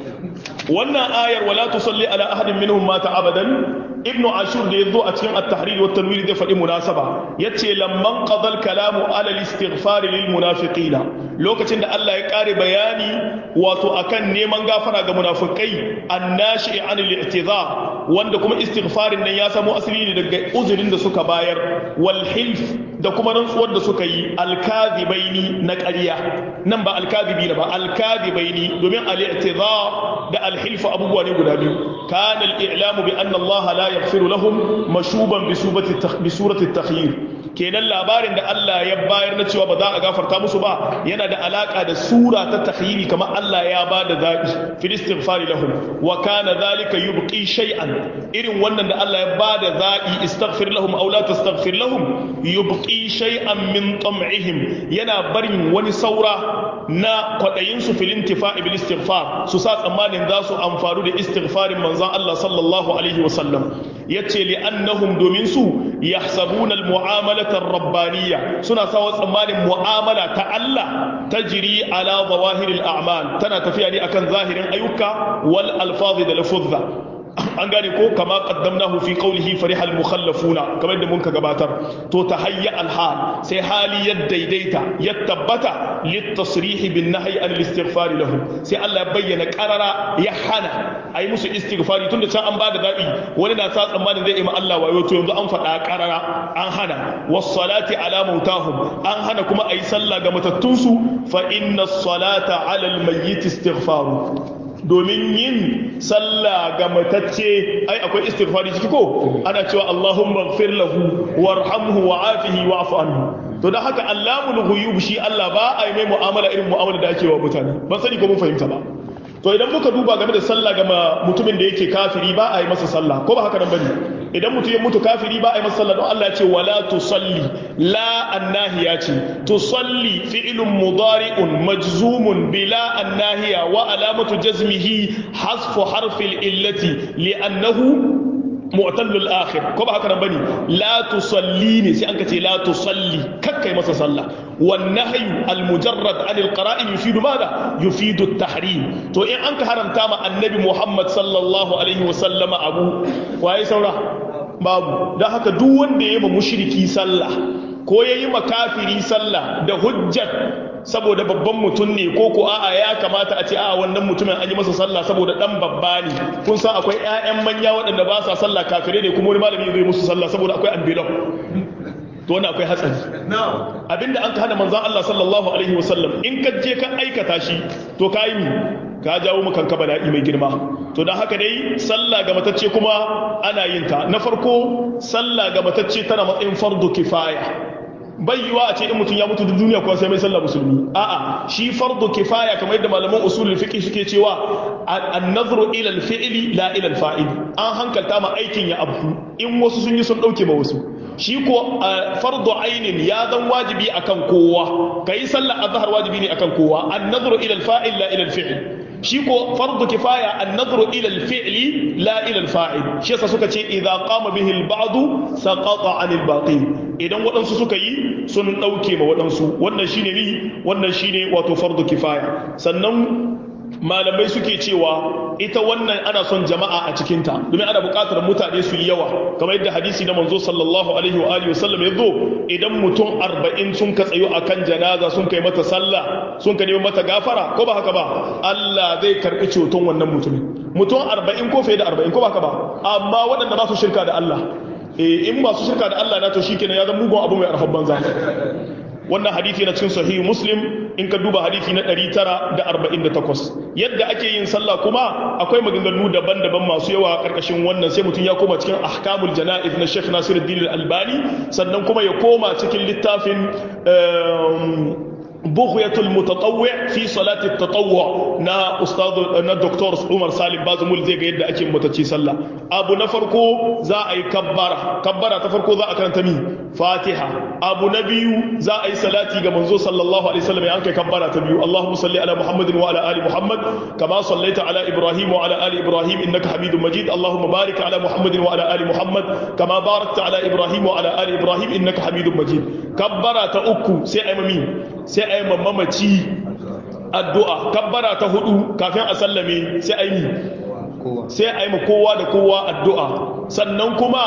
wannan ayar wala tusalli ala ahadin minhum mata abadan ibnu ashur da yazo a cikin at-tahrir wa tanwir zai faɗi munasaba yace lamman qadal kalamu ala al-istighfar lil munafiqina lokacin da Allah ya kare bayani wato akan neman gafara ga munafikai annashi an al-i'tizar wanda kuma istighfarin nan ya samo asali ne daga uzurin da suka bayar wal hilf da kuma rantsuwar da suka yi al-kadhibaini na ƙarya nan ba al-kadhibina ba al-kadhibaini domin al-i'tizar da al-hilf abubuwa ne guda biyu kana al-i'lamu bi anna Allah la yaghfiru lahum mashuban bi surati at-takhyir kenan labarin da Allah ya bayar na cewa ba za a gafarta musu ba yana da alaka da sura ta takhyiri kamar Allah ya ba da zaɓi fil istighfari lahum wa kana dhalika yubqi shay'an irin wannan da Allah ya ba da zaɓi istaghfir lahum aw la tastaghfir lahum yubqi shay'an min tam'ihim yana barin wani saura na kwadayin su fil intifa'i bil istighfar su sa tsammanin za su amfaru da istighfarin manzon Allah sallallahu alaihi wasallam yace li annahum domin su yahsabuna al mu'amalata ar-rabbaniyya suna sawa tsammanin mu'amala ta Allah tajri ala zawahiril a'mal tana tafiya ne akan zahirin ayyuka wal alfazi da lafuzza an gane ko kama qaddamnahu fi qawlihi farihal mukhallafuna kamar da mun ka gabatar to tahayya al hal sai hali ya daidaita ya tabbata lit tasrih bin nahyi an al istighfar lahu sai Allah ya bayyana qarara ya hana ayi musu istighfari tunda can an bada dabi wani na sa tsammanin zai yi ma Allah wayo to yanzu an faɗa qarara an hana was salati ala mautahum an hana kuma ayi sallah ga matattunsu fa inna salata ala al mayyit istighfaru domin yin sallah ga matacce ai akwai istighfari ciki ko ana cewa Allahumma ighfir lahu warhamhu wa'afihi wa'fu anhu to dan haka Allahul ghuyub shi Allah ba a yi mai mu'amala irin mu'amala da ake wa mutane ban sani ko mun fahimta ba to idan muka duba game da sallah ga mutumin da yake kafiri ba a yi masa sallah ko ba haka nan bane idan mutum ya mutu kafiri ba a yi masa sallah don Allah ya ce wala tusalli la annahiya ce tusalli fi'lun mudari'un majzumun bila annahiya wa alamatu jazmihi hasfu harfil illati li'annahu mu'tallul akhir ko ba haka nan bane la tusalli ne sai an ka ce la tusalli kakkai masa sallah wan nahyu al mujarrad an al qara'in yufidu madha yufidu at tahrim to in an ka haramta ma annabi Muhammad sallallahu alaihi wa sallama abu waye saura babu dan haka duk wanda yayi ma mushriki sallah ko yayi ma kafiri sallah da hujjat saboda babban mutum ne ko ko a'a ya kamata a ce a'a wannan mutumin an yi masa sallah saboda dan babba ne kun san akwai ƴaƴan manya waɗanda ba sa sallah kafire ne kuma wani malami zai musu sallah saboda akwai ambilan to wannan akwai hatsari abinda an ka hana manzon Allah sallallahu alaihi wasallam in ka je ka aikata shi to ka yi ka jawo mu kanka bala'i mai girma to dan haka dai sallah ga matacce kuma ana yin ta na farko sallah ga matacce tana matsayin fardu kifaya bai yiwa a ce in mutum ya mutu da duniya kuwa sai mai sallah musulmi a'a shi fardu kifaya kamar yadda malaman usulul fiqh suke cewa an-nazru ila al-fi'li la ila al-fa'il an hankalta ma aikin ya abu in wasu sun yi sun dauke ma wasu shi ko fardu ainin ya zan wajibi akan kowa kai sallah azhar wajibi ne akan kowa an-nazru ila al-fa'il la ila al-fi'l shi ko fardu kifaya an-nadru ila al-fi'li la ila al-fa'il shi yasa suka ce idza qama bihi al-ba'd saqata 'an al-baqi idan waɗansu suka yi sun dauke ma waɗansu wannan shine ni wannan shine wato fardu kifaya sannan malamai suke cewa ita wannan ana son jama'a a cikinta domin ana buƙatar mutane su yi yawa kamar yadda hadisi na manzo sallallahu alaihi wa alihi wasallam ya zo idan mutum arba'in sun ka tsayo akan janaza sun kai mata sallah sun ka nemi mata gafara ko ba haka ba Allah zai karɓi ceton wannan mutumin mutum arba'in ko fiye da arba'in ko ba haka ba amma waɗanda ba su shirka da Allah in ba su shirka da Allah na to shikenan ya zama mugun abu mai arhab banza wannan hadisi na cikin sahihu muslim in ka duba hadisi na 948 yadda ake yin sallah kuma akwai maganganu daban-daban masu yawa karkashin wannan sai mutum ya koma cikin ahkamul jana'iz na Sheikh Nasiruddin Al-Albani sannan kuma ya koma cikin littafin بغية المتطوع في صلاة التطوع نا أستاذ نا دكتور عمر سالم بازمول زي قيد أكي متتشي صلى أبو نفركو زا أي كبارة كبارة تفركو زا أكرن تمي فاتحة أبو نبي زا أي صلاتي كمنزو صلى الله عليه وسلم يعني كبارة تبيو اللهم صل على محمد وعلى آل محمد كما صليت على إبراهيم وعلى آل إبراهيم إنك حميد مجيد اللهم بارك على محمد وعلى آل محمد كما باركت على إبراهيم وعلى آل إبراهيم إنك حميد مجيد كبارة أكو سي أمامي sai a yi mamaci addu'a kabbara ta hudu kafin a sallame sai a yi sai a yi kowa da kowa addu'a sannan kuma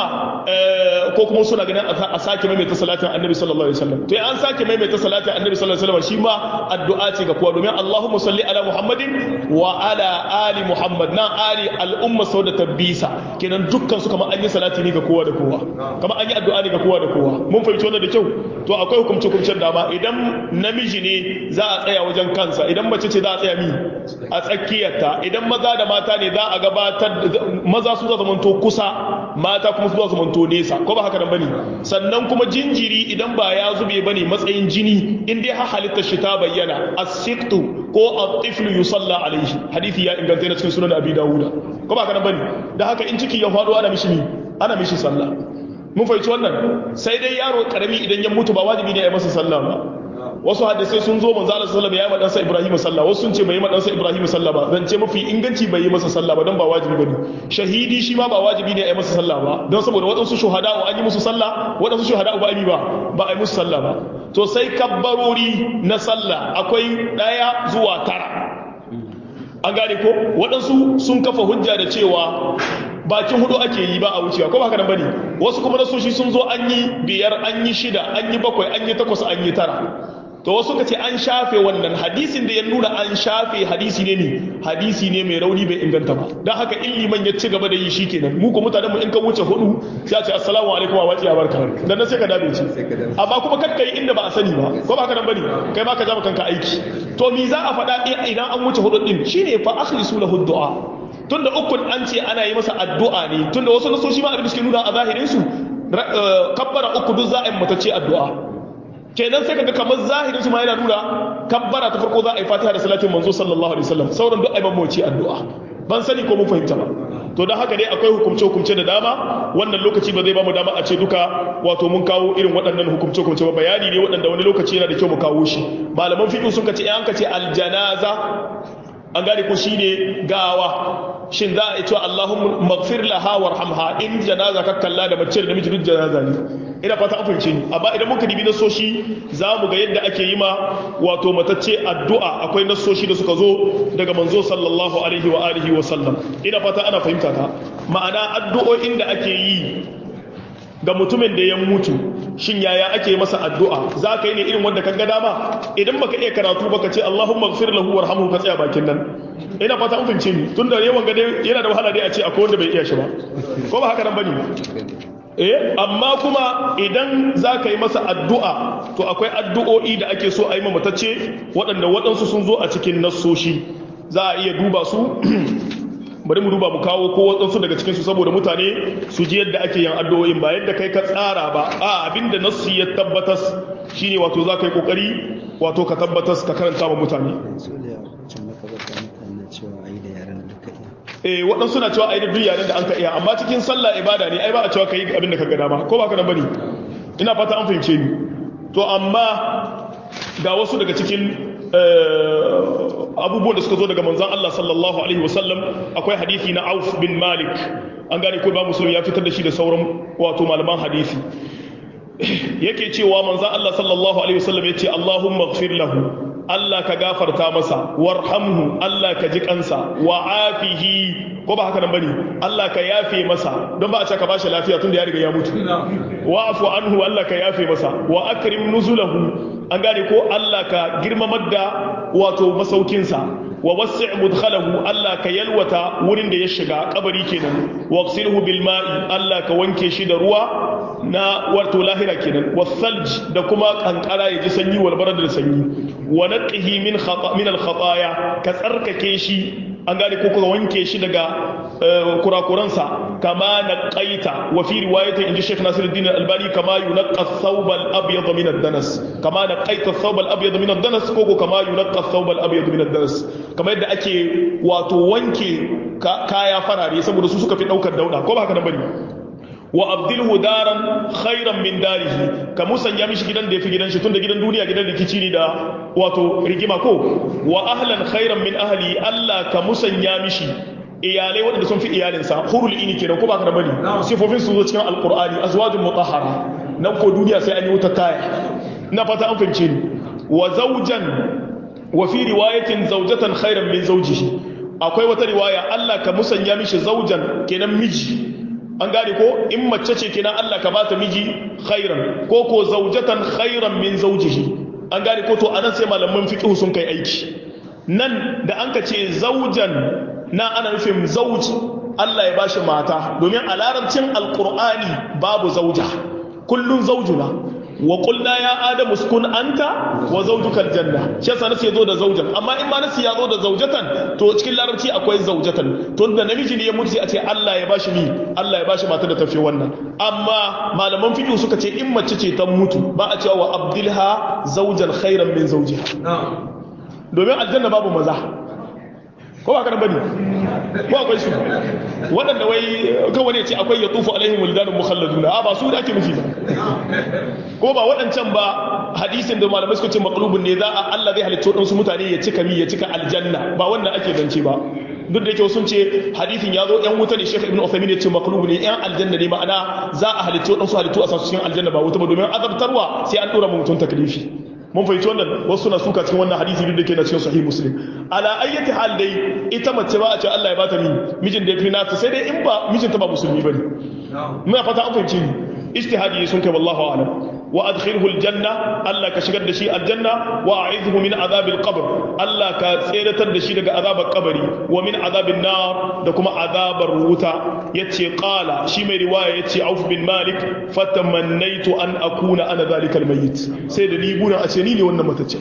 ko kuma suna ganin a sake maimaita salatin annabi sallallahu alaihi wasallam to an sake maimaita salatin annabi sallallahu alaihi wasallam shi ma addu'a ce ga kowa domin Allahumma salli ala Muhammadin wa ala ali Muhammad na ali al'umma sau da tabbisa kenan dukkan su kamar an yi salati ne ga kowa da kowa kamar an yi addu'a ne ga kowa da kowa mun fahimci wannan da kyau to akwai hukumce hukumcen dama idan namiji ne za a tsaya wajen kansa idan mace ce za a tsaya mi a tsakiyarta idan maza da mata ne za a gabatar maza su za zamanto kusa mata kuma su za zamanto nesa ko ba haka nan bane sannan kuma jinjiri idan ba ya zube bane matsayin jini in dai har halittar shi ta bayyana as-siqtu ko at-tiflu yusalla alaihi hadisi ya inganta na cikin sunan abi dawuda ko ba haka nan bane da haka in ciki ya faɗo ana mishi ana mishi sallah mun fahimci wannan sai dai yaro karami idan ya mutu ba wajibi ne a yi masa sallah ba wasu hadisai sun zo manzo Allah sallallahu alaihi wasallam ya yi madansa Ibrahim sallah wasu sun ce bai yi madansa Ibrahim sallah ba zan ce mafi inganci bai yi masa sallah ba don ba wajibi bane shahidi shi ma ba wajibi ne a yi masa sallah ba don saboda waɗansu shuhada an yi musu sallah waɗansu shuhada ba a yi ba ba a yi musu sallah ba to sai kabbarori na sallah akwai ɗaya zuwa tara an gane ko waɗansu sun kafa hujja da cewa bakin hudu ake yi ba a wucewa ko ba haka nan bane wasu kuma nasoshi sun zo an yi biyar an yi shida an yi bakwai an yi takwas an yi tara to wasu ka ce an shafe wannan hadisin da ya nuna an shafe hadisi ne ne hadisi ne mai rauni bai inganta ba don haka in liman ya ci gaba da yi shi kenan mu ko mutanen mu in ka wuce hudu sai a ce assalamu alaikum wa wace barka dan nan sai ka dabe ci amma kuma kar kai inda ba a sani ba ko ba haka nan bane kai ma ka jama kanka aiki to me za a faɗa idan an wuce hudu din shine fa akhlisu lahu du'a tunda ukun an ce ana yi masa addu'a ne tunda wasu nasoshi ma abin da suke nuna a zahirin su kabbara uku duk za a yi matace addu'a kenan sai kaga kamar zahirin su ma yana nuna kabbara ta farko za a yi fatiha da salatin manzo sallallahu alaihi wasallam sauran duk ai mamaci addu'a ban sani ko mun fahimta ba to don haka dai akwai hukumce hukumce da dama wannan lokaci ba zai ba mu dama a ce duka wato mun kawo irin waɗannan hukumce hukumce ba bayani ne waɗanda wani lokaci yana da kyau mu kawo shi malaman fiqh sun kace an kace aljanaza an gane ko shine gawa shin za a cewa Allahumma maghfir laha warhamha in janaza ka kalla da mace da namiji duk janaza ne ina fata an fahimce ni amma idan muka dibi nasoshi za mu ga yadda ake yi ma wato matacce addu'a akwai nasoshi da suka zo daga manzo sallallahu alaihi wa alihi wa sallam ina fata ana fahimta ta ma'ana addu'o'in da ake yi ga mutumin da ya mutu shin yaya ake masa addu'a za ka yi ne irin wanda kan ga dama idan baka iya karatu baka ce Allahumma ighfir lahu warhamhu ka tsaya bakin nan ina fata an fahimce ni tunda yawan gade yana da wahala dai a ce akwai wanda bai iya shi ba ko ba haka nan bane eh amma kuma idan za ka yi masa addu'a to akwai addu'o'i da ake so a yi mamatacce waɗanda waɗansu sun zo a cikin nassoshi za a iya duba su bari mu duba mu kawo ko waɗansu daga cikinsu saboda mutane su ji yadda ake yin addu'o'in ba yadda kai ka tsara ba a abinda nassi ya tabbatas shine wato za ka yi ƙoƙari wato ka tabbatas ka karanta wa mutane eh waɗansu na cewa ai da duk yaren da an ka iya amma cikin sallah ibada ne ai ba a cewa ka yi abin da ka ga dama ko ba ka nan bane ina fata an fahimce ni to amma ga wasu daga cikin abubuwan da suka zo daga manzan Allah sallallahu alaihi wasallam akwai hadisi na Auf bin Malik an gane ko ba musulmi ya fitar da shi da sauran wato malaman hadisi yake cewa manzan Allah sallallahu alaihi wasallam yace Allahumma ighfir lahu Allah ka gafarta masa warhamhu Allah ka ji kansa wa afihi ko ba haka nan bane Allah ka yafe masa don ba a ce ka bashi lafiya tunda ya riga ya mutu wa afu anhu Allah ka yafe masa wa akrim nuzulahu an gane ko Allah ka girmamar da wato masaukinsa wa wasi' mudkhalahu Allah ka yalwata wurin da ya shiga kabari kenan waqsilhu bil ma'i Allah ka wanke shi da ruwa na wato lahira kenan wasalj da kuma kankara ya ji sanyi wal barad da sanyi wa naqihi min khata min al khataya ka tsarkake shi an gane ko ka wanke shi daga kurakuransa kama naqaita wa fi riwayatin inji Sheikh Nasiruddin Albani kama yunqqa ath-thawb al-abyad min ad-danas kama naqaita ath-thawb al-abyad min ad-danas ko ko kama yunqqa ath-thawb al-abyad min ad-danas kama yadda ake wato wanke kaya farare saboda su suka fi daukar dauda ko ba haka nan bane wa abdilhu daran khairan min darihi ka musanya mishi gidan da yafi gidan shi tunda gidan duniya gidan rikici ne da wato rigima ko wa ahlan khairan min ahli Allah ka musanya mishi iyalai waɗanda sun fi iyalinsa hurul ini kenan ko ba ka da bari sifofin su zo cikin alqur'ani azwajun mutahhara nan ko duniya sai an yi wuta kaya ina fata an fahimce ni wa zawjan wa fi riwayatin zawjatan khairan min zawjihi akwai wata riwaya Allah ka musanya mishi zawjan kenan miji an gane ko in mace ce kenan Allah ka bata miji khairan ko ko zaujatan khairan min zaujihi an gane ko to anan sai malaman fiqh sun kai aiki nan da an ka ce zaujan na ana nufin zauj Allah ya bashi mata domin a larabcin alqur'ani babu zauja kullun zaujuna wa qulna ya adamu uskun anta wa zawjuka aljanna shi yasa nace zo da zaujan amma in ma nace ya zo da zaujatan to cikin larabci akwai zaujatan to da namiji ne ya mutu sai a ce Allah ya bashi ni Allah ya bashi mata da tafi wannan amma malaman fiqh suka ce in mace ce ta mutu ba a cewa wa abdilha zawjan khairan min zawjiha domin aljanna babu maza ko ba kana bane ko akwai su waɗanda wai kawai ne ce akwai ya tufu alaihim wuldanun mukhalladuna a ba su da ake nufi ba ko ba waɗancan ba hadisin da malamai suka ce maqlubun ne za a Allah zai halicci waɗansu mutane ya cika mi ya cika aljanna ba wannan ake zance ba duk da yake sun ce hadisin ya zo yan wuta ne Sheikh Ibn Uthaymeen ya ce maqlubun ne yan aljanna ne ma'ana za a halicci waɗansu halittu a sasu cikin aljanna ba wuta ba domin azabtarwa sai an dora mutum taklifi mun fahimci wannan wasu na suka cikin wannan hadisi duk da ke na cikin sahih muslim ala ayyati hal dai ita mace ba a ce Allah ya bata mi mijin da ya fi nata sai dai in ba mijinta ba musulmi bane muna fata an fahimci ni ijtihadi sun kai wallahu a'lam wa adkhilhu aljanna Allah ka shigar da shi aljanna wa a'idhu min azab alqabr Allah ka tseratar da shi daga azabar kabari wa min azabin nar da kuma azabar wuta yace qala shi mai riwaya yace Auf bin Malik fatamannaitu an akuna ana zalika almayyit sai da ni guna a ce ni ne wannan matacce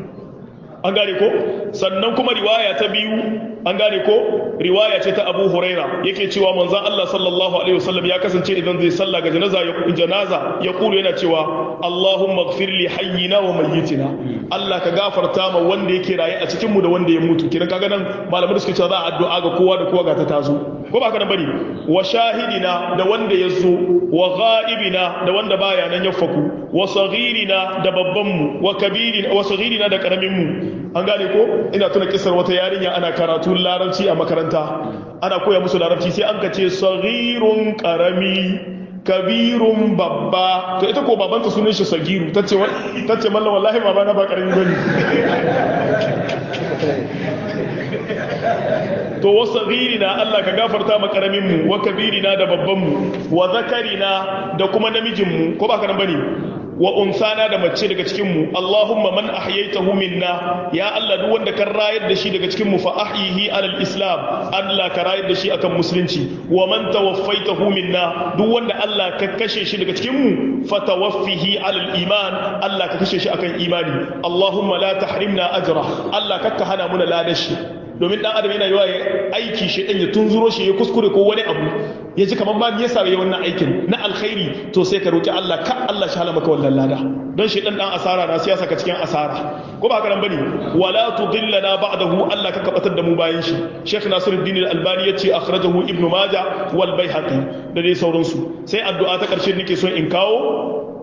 an gane ko sannan kuma riwaya ta biyu an gane ko riwaya ce ta Abu Huraira yake cewa manzon Allah sallallahu alaihi wasallam ya kasance idan zai salla ga janaza ya janaza ya kulu yana cewa Allahumma ighfir li hayyina wa mayyitina Allah ka gafarta ma wanda yake raye a cikin mu da wanda ya mutu kiran kaga nan malamai suke cewa za a addu'a ga kowa da kowa ga ta tazo ko ba ka nan bane wa shahidina da wanda ya zo wa ghaibina da wanda baya nan ya faku wa saghirina da babban mu wa kabirina wa saghirina da karamin mu an gane ko ina tuna kisar wata yarinya ana karatun larabci a makaranta ana koya musu larabci sai an kace saghirun karami kabirun babba to ita ko babanta sunan shi sagiru tace tace mallan wallahi baba na ba karami bane to wasagirina Allah ka gafarta ma karamin mu wa kabirina da babban mu wa zakarina da kuma namijin mu ko ba ka nan bane wa unsana da mace daga cikin mu Allahumma man ahyaytahu minna ya Allah duk wanda kan rayar da shi daga cikin mu fa ahyihi alal islam Allah ka rayar da shi akan musulunci wa man tawaffaytahu minna duk wanda Allah ka kashe shi daga cikin mu fa tawaffihi alal iman Allah ka kashe shi akan imani Allahumma la tahrimna ajra Allah ka hana muna ladashi domin dan adam yana yawa aiki shi dan ya tunzuro shi ya kuskure ko wani abu ya ji kamar ma me yasa yayi wannan aikin na alkhairi to sai ka roki Allah ka Allah shi hala maka wannan lada don shi dan dan asara na siyasa ka cikin asara ko ba haka nan bane wala tudillana ba'dahu Allah ka kabatar da mu bayan shi Sheikh Nasiruddin Al-Albani yace akhrajahu Ibn Majah wal Baihaqi da dai sauransu sai addu'a ta karshe nake so in kawo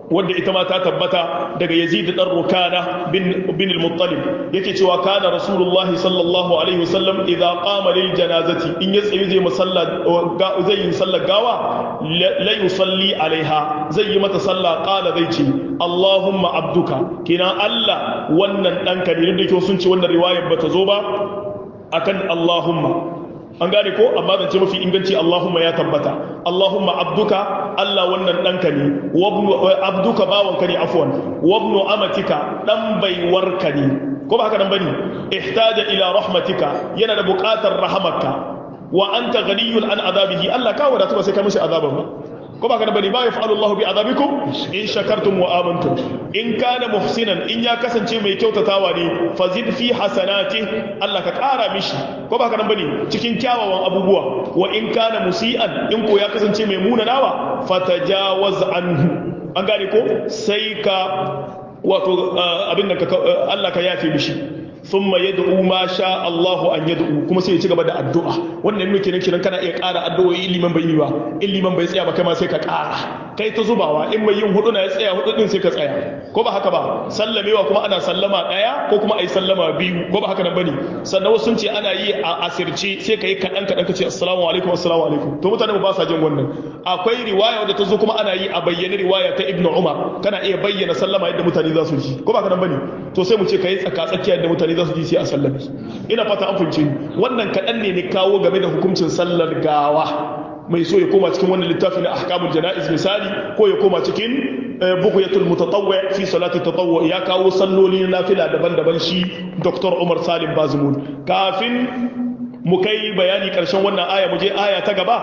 wanda ita ma ta tabbata daga Yazid dan Rukana bin bin al-Muttalib yake cewa kana Rasulullahi sallallahu alaihi wasallam idza qama lil janazati in ya tsaye zai musalla zai yi sallar gawa la yusalli alaiha zai yi mata sallah qala zai ce Allahumma abduka kina Allah wannan danka ne da ke sun ce wannan riwayar bata zo ba akan Allahumma an gane ko amma zance mafi inganci Allahumma ya tabbata Allahumma abduka Allah wannan ɗanka ne abduka bawanka ne afwan wabnu amatika ɗan baiwarka ne ko ba haka nan bane ihtaja ila rahmatika yana da buƙatar rahamarka wa anta ghaniyun an azabihi Allah ka wadatu ba sai ka mishi azaban ba ko ba kana bane ba ya fa'alu Allah bi azabikum in shakartum wa amantum in kana muhsinan in ya kasance mai kyautatawa ne fazid fi hasanati Allah ka kara mishi ko ba kana bane cikin kyawawan abubuwa wa in kana musian in ko ya kasance mai munanawa fatajawaz anhu an gane ko sai ka wato abin da Allah ka yafe mishi thumma yad'u ma sha Allahu an yad'u kuma sai ya ci gaba da addu'a wannan ne kenan kiran kana iya ƙara addu'o'i in liman bai yi ba in liman bai tsaya ba kai ma sai ka ƙara kai ta zubawa in mai yin hudu na ya tsaya hudu din sai ka tsaya ko ba haka ba sallamewa kuma ana sallama ɗaya ko kuma ayi sallama biyu ko ba haka nan bane sannan wasu sun ce ana yi a asirce sai ka yi kaɗan kaɗan ka ce assalamu alaikum assalamu alaikum to mutane ba sa jin wannan akwai riwaya wadda ta zo kuma ana yi a bayyane riwaya ta ibnu umar kana iya bayyana sallama yadda mutane za su ji ko ba haka nan bane to sai mu ce kai tsaka tsakiya yadda mutane za su ji sai a sallame ina fata an fahimce wannan kaɗan ne ne kawo game da hukuncin sallar gawa mai so ya koma cikin wannan littafi na ahkamul jana'iz misali ko ya koma cikin bughyatul mutatawwi fi salati tatawwu ya kawo salloli na nafila daban-daban shi Dr. Umar Salim Bazumun kafin mu kai bayani karshen wannan aya mu je aya ta gaba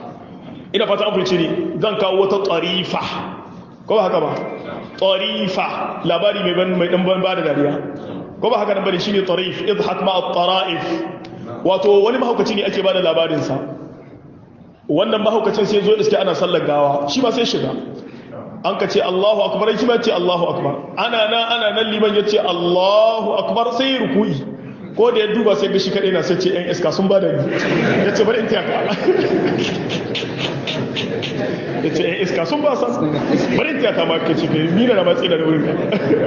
ina fata an fahimce ni zan kawo wata tarifa ko ba haka ba tarifa labari mai ban mai dan ban ba da dariya ko ba haka nan bane shine tarif idhak ma at-tara'if wato wani mahaukaci ne ake bada labarin sa wannan mahaukacin sai zo iske ana sallar gawa shi ma sai shiga an ka ce Allahu akbar shi ma ce Allahu akbar ana nan ana nan liman yace Allahu akbar sai ruku'i ko da ya duba sai ga shi kadai na sai ce ɗan iska sun bada ni yace bari in tiyaka ya ce ‘yan iska sun ba sa bari ta ta maka ce kai nina na matsi da wurin ka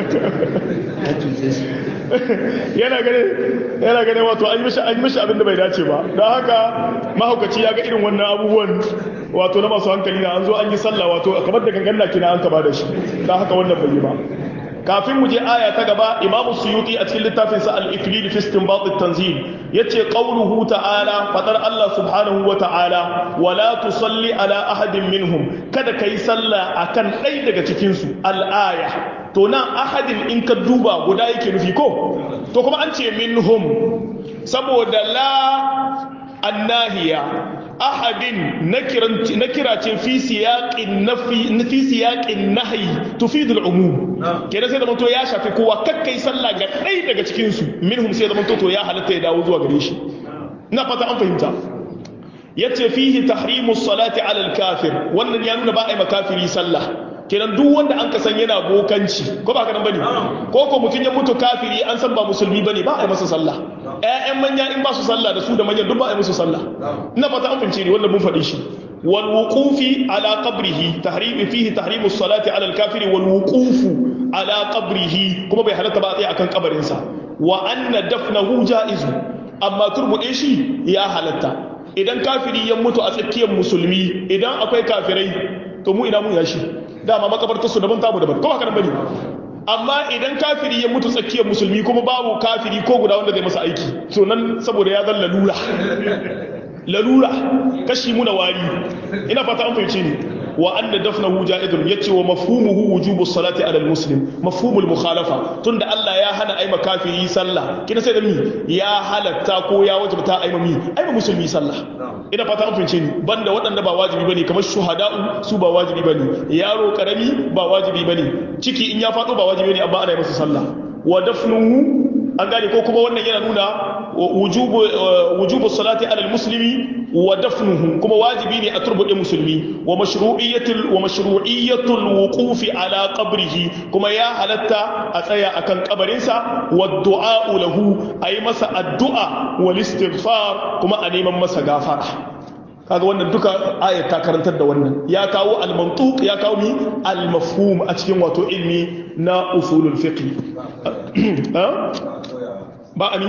yana gane yana gane wato an yi mishi an yi mishi abin da bai dace ba don haka mahaukaci ya ga irin wannan abubuwan wato na masu hankali na an zo an yi sallah wato kamar da gangan na kina an ka ba da shi don haka wannan bai yi ba kafin mu je aya ta gaba imamu suyuti a cikin littafin sa al-iklil fi istinbat at-tanzil yace qawluhu ta'ala fadar Allah subhanahu wa ta'ala wala tusalli ala ahadin minhum kada kai sallah akan ɗaya daga cikin su al-aya to nan ahadin in ka duba guda yake nufi ko to kuma an ce minhum saboda la annahiya ahadin nakira ce fi siyaqin nafi fi siyaqin nahyi tufidu al-umum kenan sai da manto ya shafi kowa kakkai sallah ga ɗaya daga cikin su minhum sai da manto to ya halatta ya dawo zuwa gare shi ina fata an fahimta yace fihi tahrimu salati ala al-kafir wannan ya nuna ba a yi makafiri sallah kenan duk wanda an kasan yana bokanci ko ba ka nan bane ko ko mutun ya mutu kafiri an san ba musulmi bane ba a yi masa sallah ƴaƴan manya in ba su sallah da su da manyan duk ba a yi musu sallah ina fata an fahimce ni wannan mun faɗi shi wal wuqufi ala qabrihi tahrim fihi tahrimu salati ala al kafiri wal wuqufu ala qabrihi kuma bai halatta ba a tsaya akan kabarin sa wa anna dafnahu jaizu amma turbude shi ya halatta idan kafiri ya mutu a tsakiyar musulmi idan akwai kafirai to mu ina mun yashi dama makabartar su daban tamu daban ko ba bane amma idan kafiri ya mutu tsakiyar musulmi kuma babu kafiri ko guda wanda zai masa aiki to nan saboda ya zan lalura lalura kashi muna wari ina fata an fahimce ni wa anna dafnahu ja'idun yace wa mafhumuhu wujubu salati ala almuslim mafhumul mukhalafa tunda Allah ya hana aima kafiri sallah kina sai da mi ya halatta ko ya wajibta aima mi aima musulmi sallah ina fata an fahimce ni banda waɗanda ba wajibi bane kamar shuhada'u su ba wajibi bane yaro karami ba wajibi bane ciki in ya faɗo ba wajibi bane amma ana yi masa sallah wa dafnuhu an gane ko kuma wannan yana nuna wujubu wujubu salati ala almuslimi wa dafnuhu kuma wajibi ne a turbuɗe musulmi wa mashru'iyyatul wa mashru'iyyatul wuqufi ala qabrihi kuma ya halatta a tsaya akan kabarinsa wa du'a lahu ayi masa addu'a wal istighfar kuma a neman masa gafara kaga wannan duka ayat ta karantar da wannan ya kawo al-mantuq ya kawo mi al-mafhum a cikin wato ilmi na usulul fiqh ba ami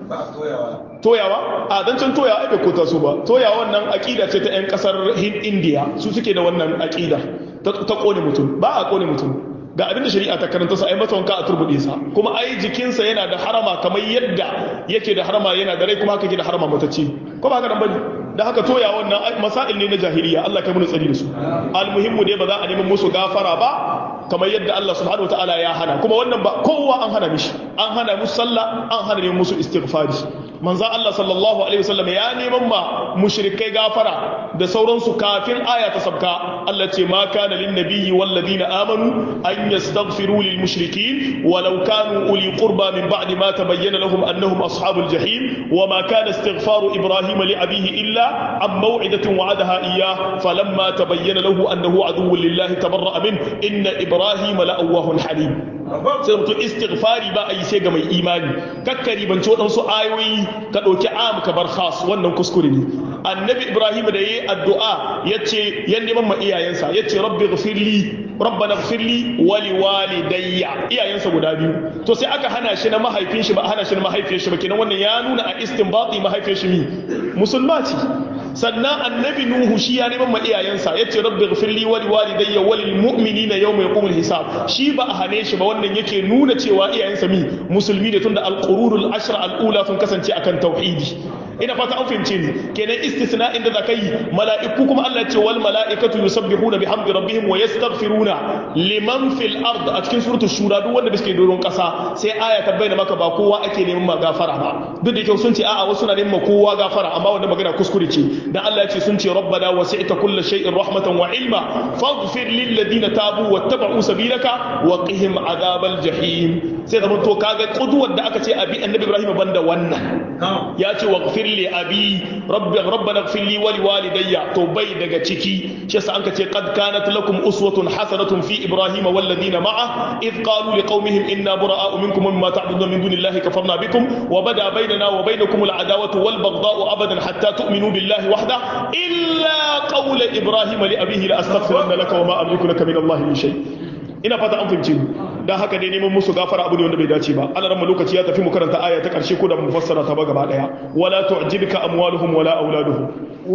toyawa a dan can toyawa ai bai kota su ba toyawa wannan aqida ce ta yan kasar India su suke da wannan aqida ta kone mutum ba a kone mutum ga abinda shari'a ta karanta sa ai masa wanka a turbude sa kuma ai jikinsa yana da harama kamar yadda yake da harama yana da rai kuma haka yake da harama matacce ko ba haka nan bane da haka toya wannan masail ne na jahiliya Allah kai mun tsari da su almuhimmu dai ba za a nemi musu gafara ba kamar yadda Allah subhanahu wataala ya hana kuma wannan ba kowa an hana mishi an hana musu sallah an hana neman musu istighfari manzo Allah sallallahu alaihi wasallam ya neman ma mushrikai gafara da sauransu kafin aya ta sabka Allah ce ma kana lin nabiyyi wal ladina amanu an yastaghfiru lil mushrikin walau kanu uli qurba min ba'di ma tabayyana lahum annahum ashabul jahim wama kana istighfaru ibrahim li abihi illa عن موعدة وعدها إياه فلما تبين له أنه عدو لله تبرأ منه إن إبراهيم لأواه حليم sai mutum istighfari ba a yi sai ga mai imani kakkari ban waɗansu ayoyi ka ɗauki am ka bar khas wannan kuskure ne annabi ibrahim da yayi addu'a yace ya neman ma iyayensa yace rabbi ghfirli rabbana ghfirli wa liwalidayya iyayensa guda biyu to sai aka hana shi na mahaifin shi ba a hana shi na mahaifiyar shi ba kenan wannan ya nuna a istinbati mahaifiyar shi mi musulma ce sannan annabi nuhu shi ya neman ma iyayensa yace rabbi ghfirli wa liwalidayya wa lil mu'minina yawma yaqumul hisab shi ba a hane shi ba wannan yake nuna cewa iyayensa mi musulmi ne tunda al-qurunul ashra al-ula sun kasance akan tauhidi ina fata an fahimce ni kenan istisna inda za yi mala'iku kuma Allah ce wal mala'ikatu yusabbihuna bihamdi rabbihim wa yastaghfiruna liman fil ard a cikin suratul shura duk wanda biske doron kasa sai aya ta bayyana maka ba kowa ake neman ma gafara ba duk da kyau sun ce a'a wasu na neman kowa gafara amma wannan magana kuskure ce dan Allah ya ce sun ce rabbana wasi'ta kulli shay'in rahmatan wa ilma faghfir lil ladina tabu wattaba'u sabilaka wa qihim adhabal jahim sai zaman to kaga kuduwar da aka ce abi annabi Ibrahim banda wannan ya ce waghfir li abi rabbi rabbana ighfir li wa liwalidayya to bai daga ciki shi yasa anka ce qad kanat lakum uswatun hasanatun fi ibrahima wal ladina ma'a id qalu liqaumihim inna bura'a'u minkum mimma ta'budun min dunillahi kafarna bikum wa bada bainana wa bainakum al adawatu wal baghdha'u abadan hatta tu'minu billahi wahda illa qawla ibrahima li abihi la astaghfiranna laka wa ma amliku laka min allahi min shay ina fata an fahimce mu dan haka dai neman musu gafara abu ne wanda bai dace ba Allah ran lokaci ya tafi mu karanta aya ta karshe ko da mu fassara ta ba gaba daya wala tu'jibka amwaluhum wala auladuhum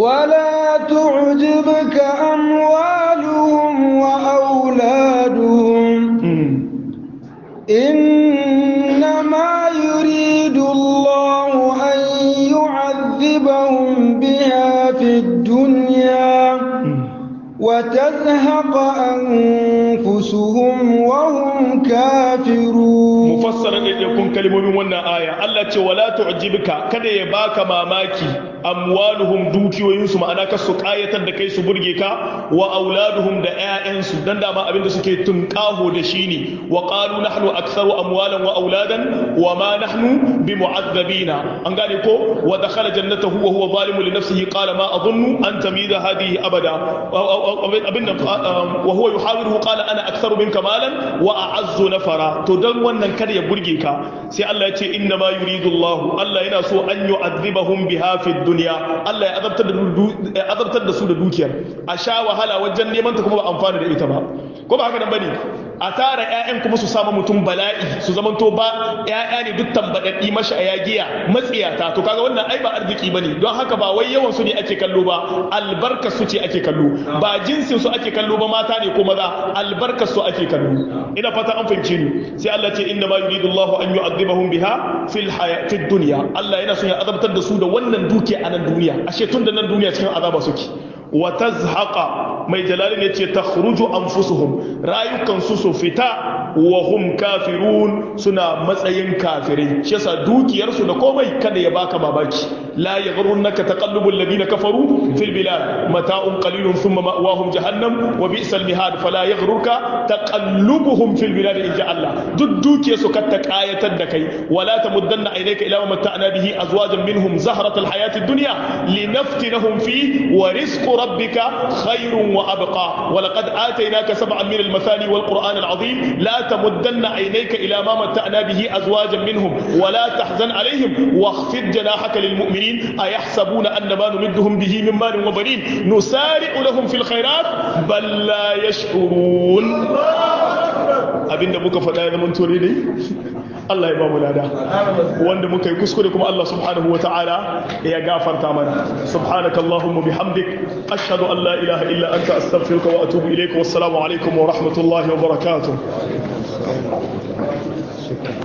ولا تعجبك أموالهم وأولادهم إنما يريد الله أن يعذبهم بها في الدنيا وتزهق أنفسهم وهم كافرون مفسرا يكون كلمة من ونا آية الله تعالى ولا تعجبك كده يباك ماماكي amwaluhum dukiyoyinsu ma'ana ka su kayatar da kai su burge ka wa auladuhum da ƴaƴansu dan da ma abinda suke tunƙaho da shi ne wa qalu nahnu aktharu amwalan wa auladan wa ma nahnu bimu'azzabina an gane ko wa dakhala jannatahu wa huwa zalimun li nafsihi qala ma adhunnu an tamida hadhihi abada abinda wa huwa yuhawiruhu qala ana aktharu minka malan wa a'azzu nafara to dan wannan kada ya burge ka sai Allah ya ce inna ma yuridu Allah Allah yana so an yu'adhibahum biha fi duniya Allah ya azabtar da su da dukiyar a sha wahala wajen neman ta kuma ba amfani da ita ba ko ba haka nan bane a tara ƴaƴan kuma su samu mutum bala'i su zamanto ba ƴaƴa ne duk tambadaddi mashi a yagiya matsiyata to kaga wannan ai ba arziki bane don haka ba wai yawan su ne ake kallo ba albarkar su ce ake kallo ba jinsin su ake kallo ba mata ne ko maza albarkar su ake kallo ina fata an fahimce ni sai Allah ce inna ma yuridu Allahu an yu'adhibahum biha fil hayatid dunya Allah yana son ya azabtar da su da wannan dukiya a nan duniya ashe tun da nan duniya cikin azaba suke wa tazhaqa mai jalalin yace takhruju anfusuhum rayukan su su fita wa hum kafirun suna matsayin kafirai shi yasa dukiyar su da komai kada ya baka babaki la yaghrunka taqallubul ladina kafaru fil bilad mata'un qalilun thumma ma'wahum jahannam wa bi'sal mihad fala yaghrurka taqallubuhum fil bilad in Allah duk dukiyar su ka ta kayatar da kai wala tamuddanna ilayka ila ma mata'na bihi azwajan minhum zahratal hayatid dunya linaftinahum fi wa rizqu rabbika khairun wa abqa wa laqad atainaka sab'an min المثاني والقرآن العظيم لا تمدن عينيك إلى ما متعنا به أزواجا منهم ولا تحزن عليهم واخفض جناحك للمؤمنين أيحسبون أن ما نمدهم به من مال وبنين نسارع لهم في الخيرات بل لا يشعرون abinda muka faɗa ya zaman tore ne Allah ya ba mu lada wanda muka yi kuskure kuma Allah subhanahu wata'ala ya gafarta mana subhanakallahumma bihamdik ashhadu an la ilaha illa anta astaghfiruka wa atubu ilayka wassalamu alaikum wa rahmatullahi wa barakatuh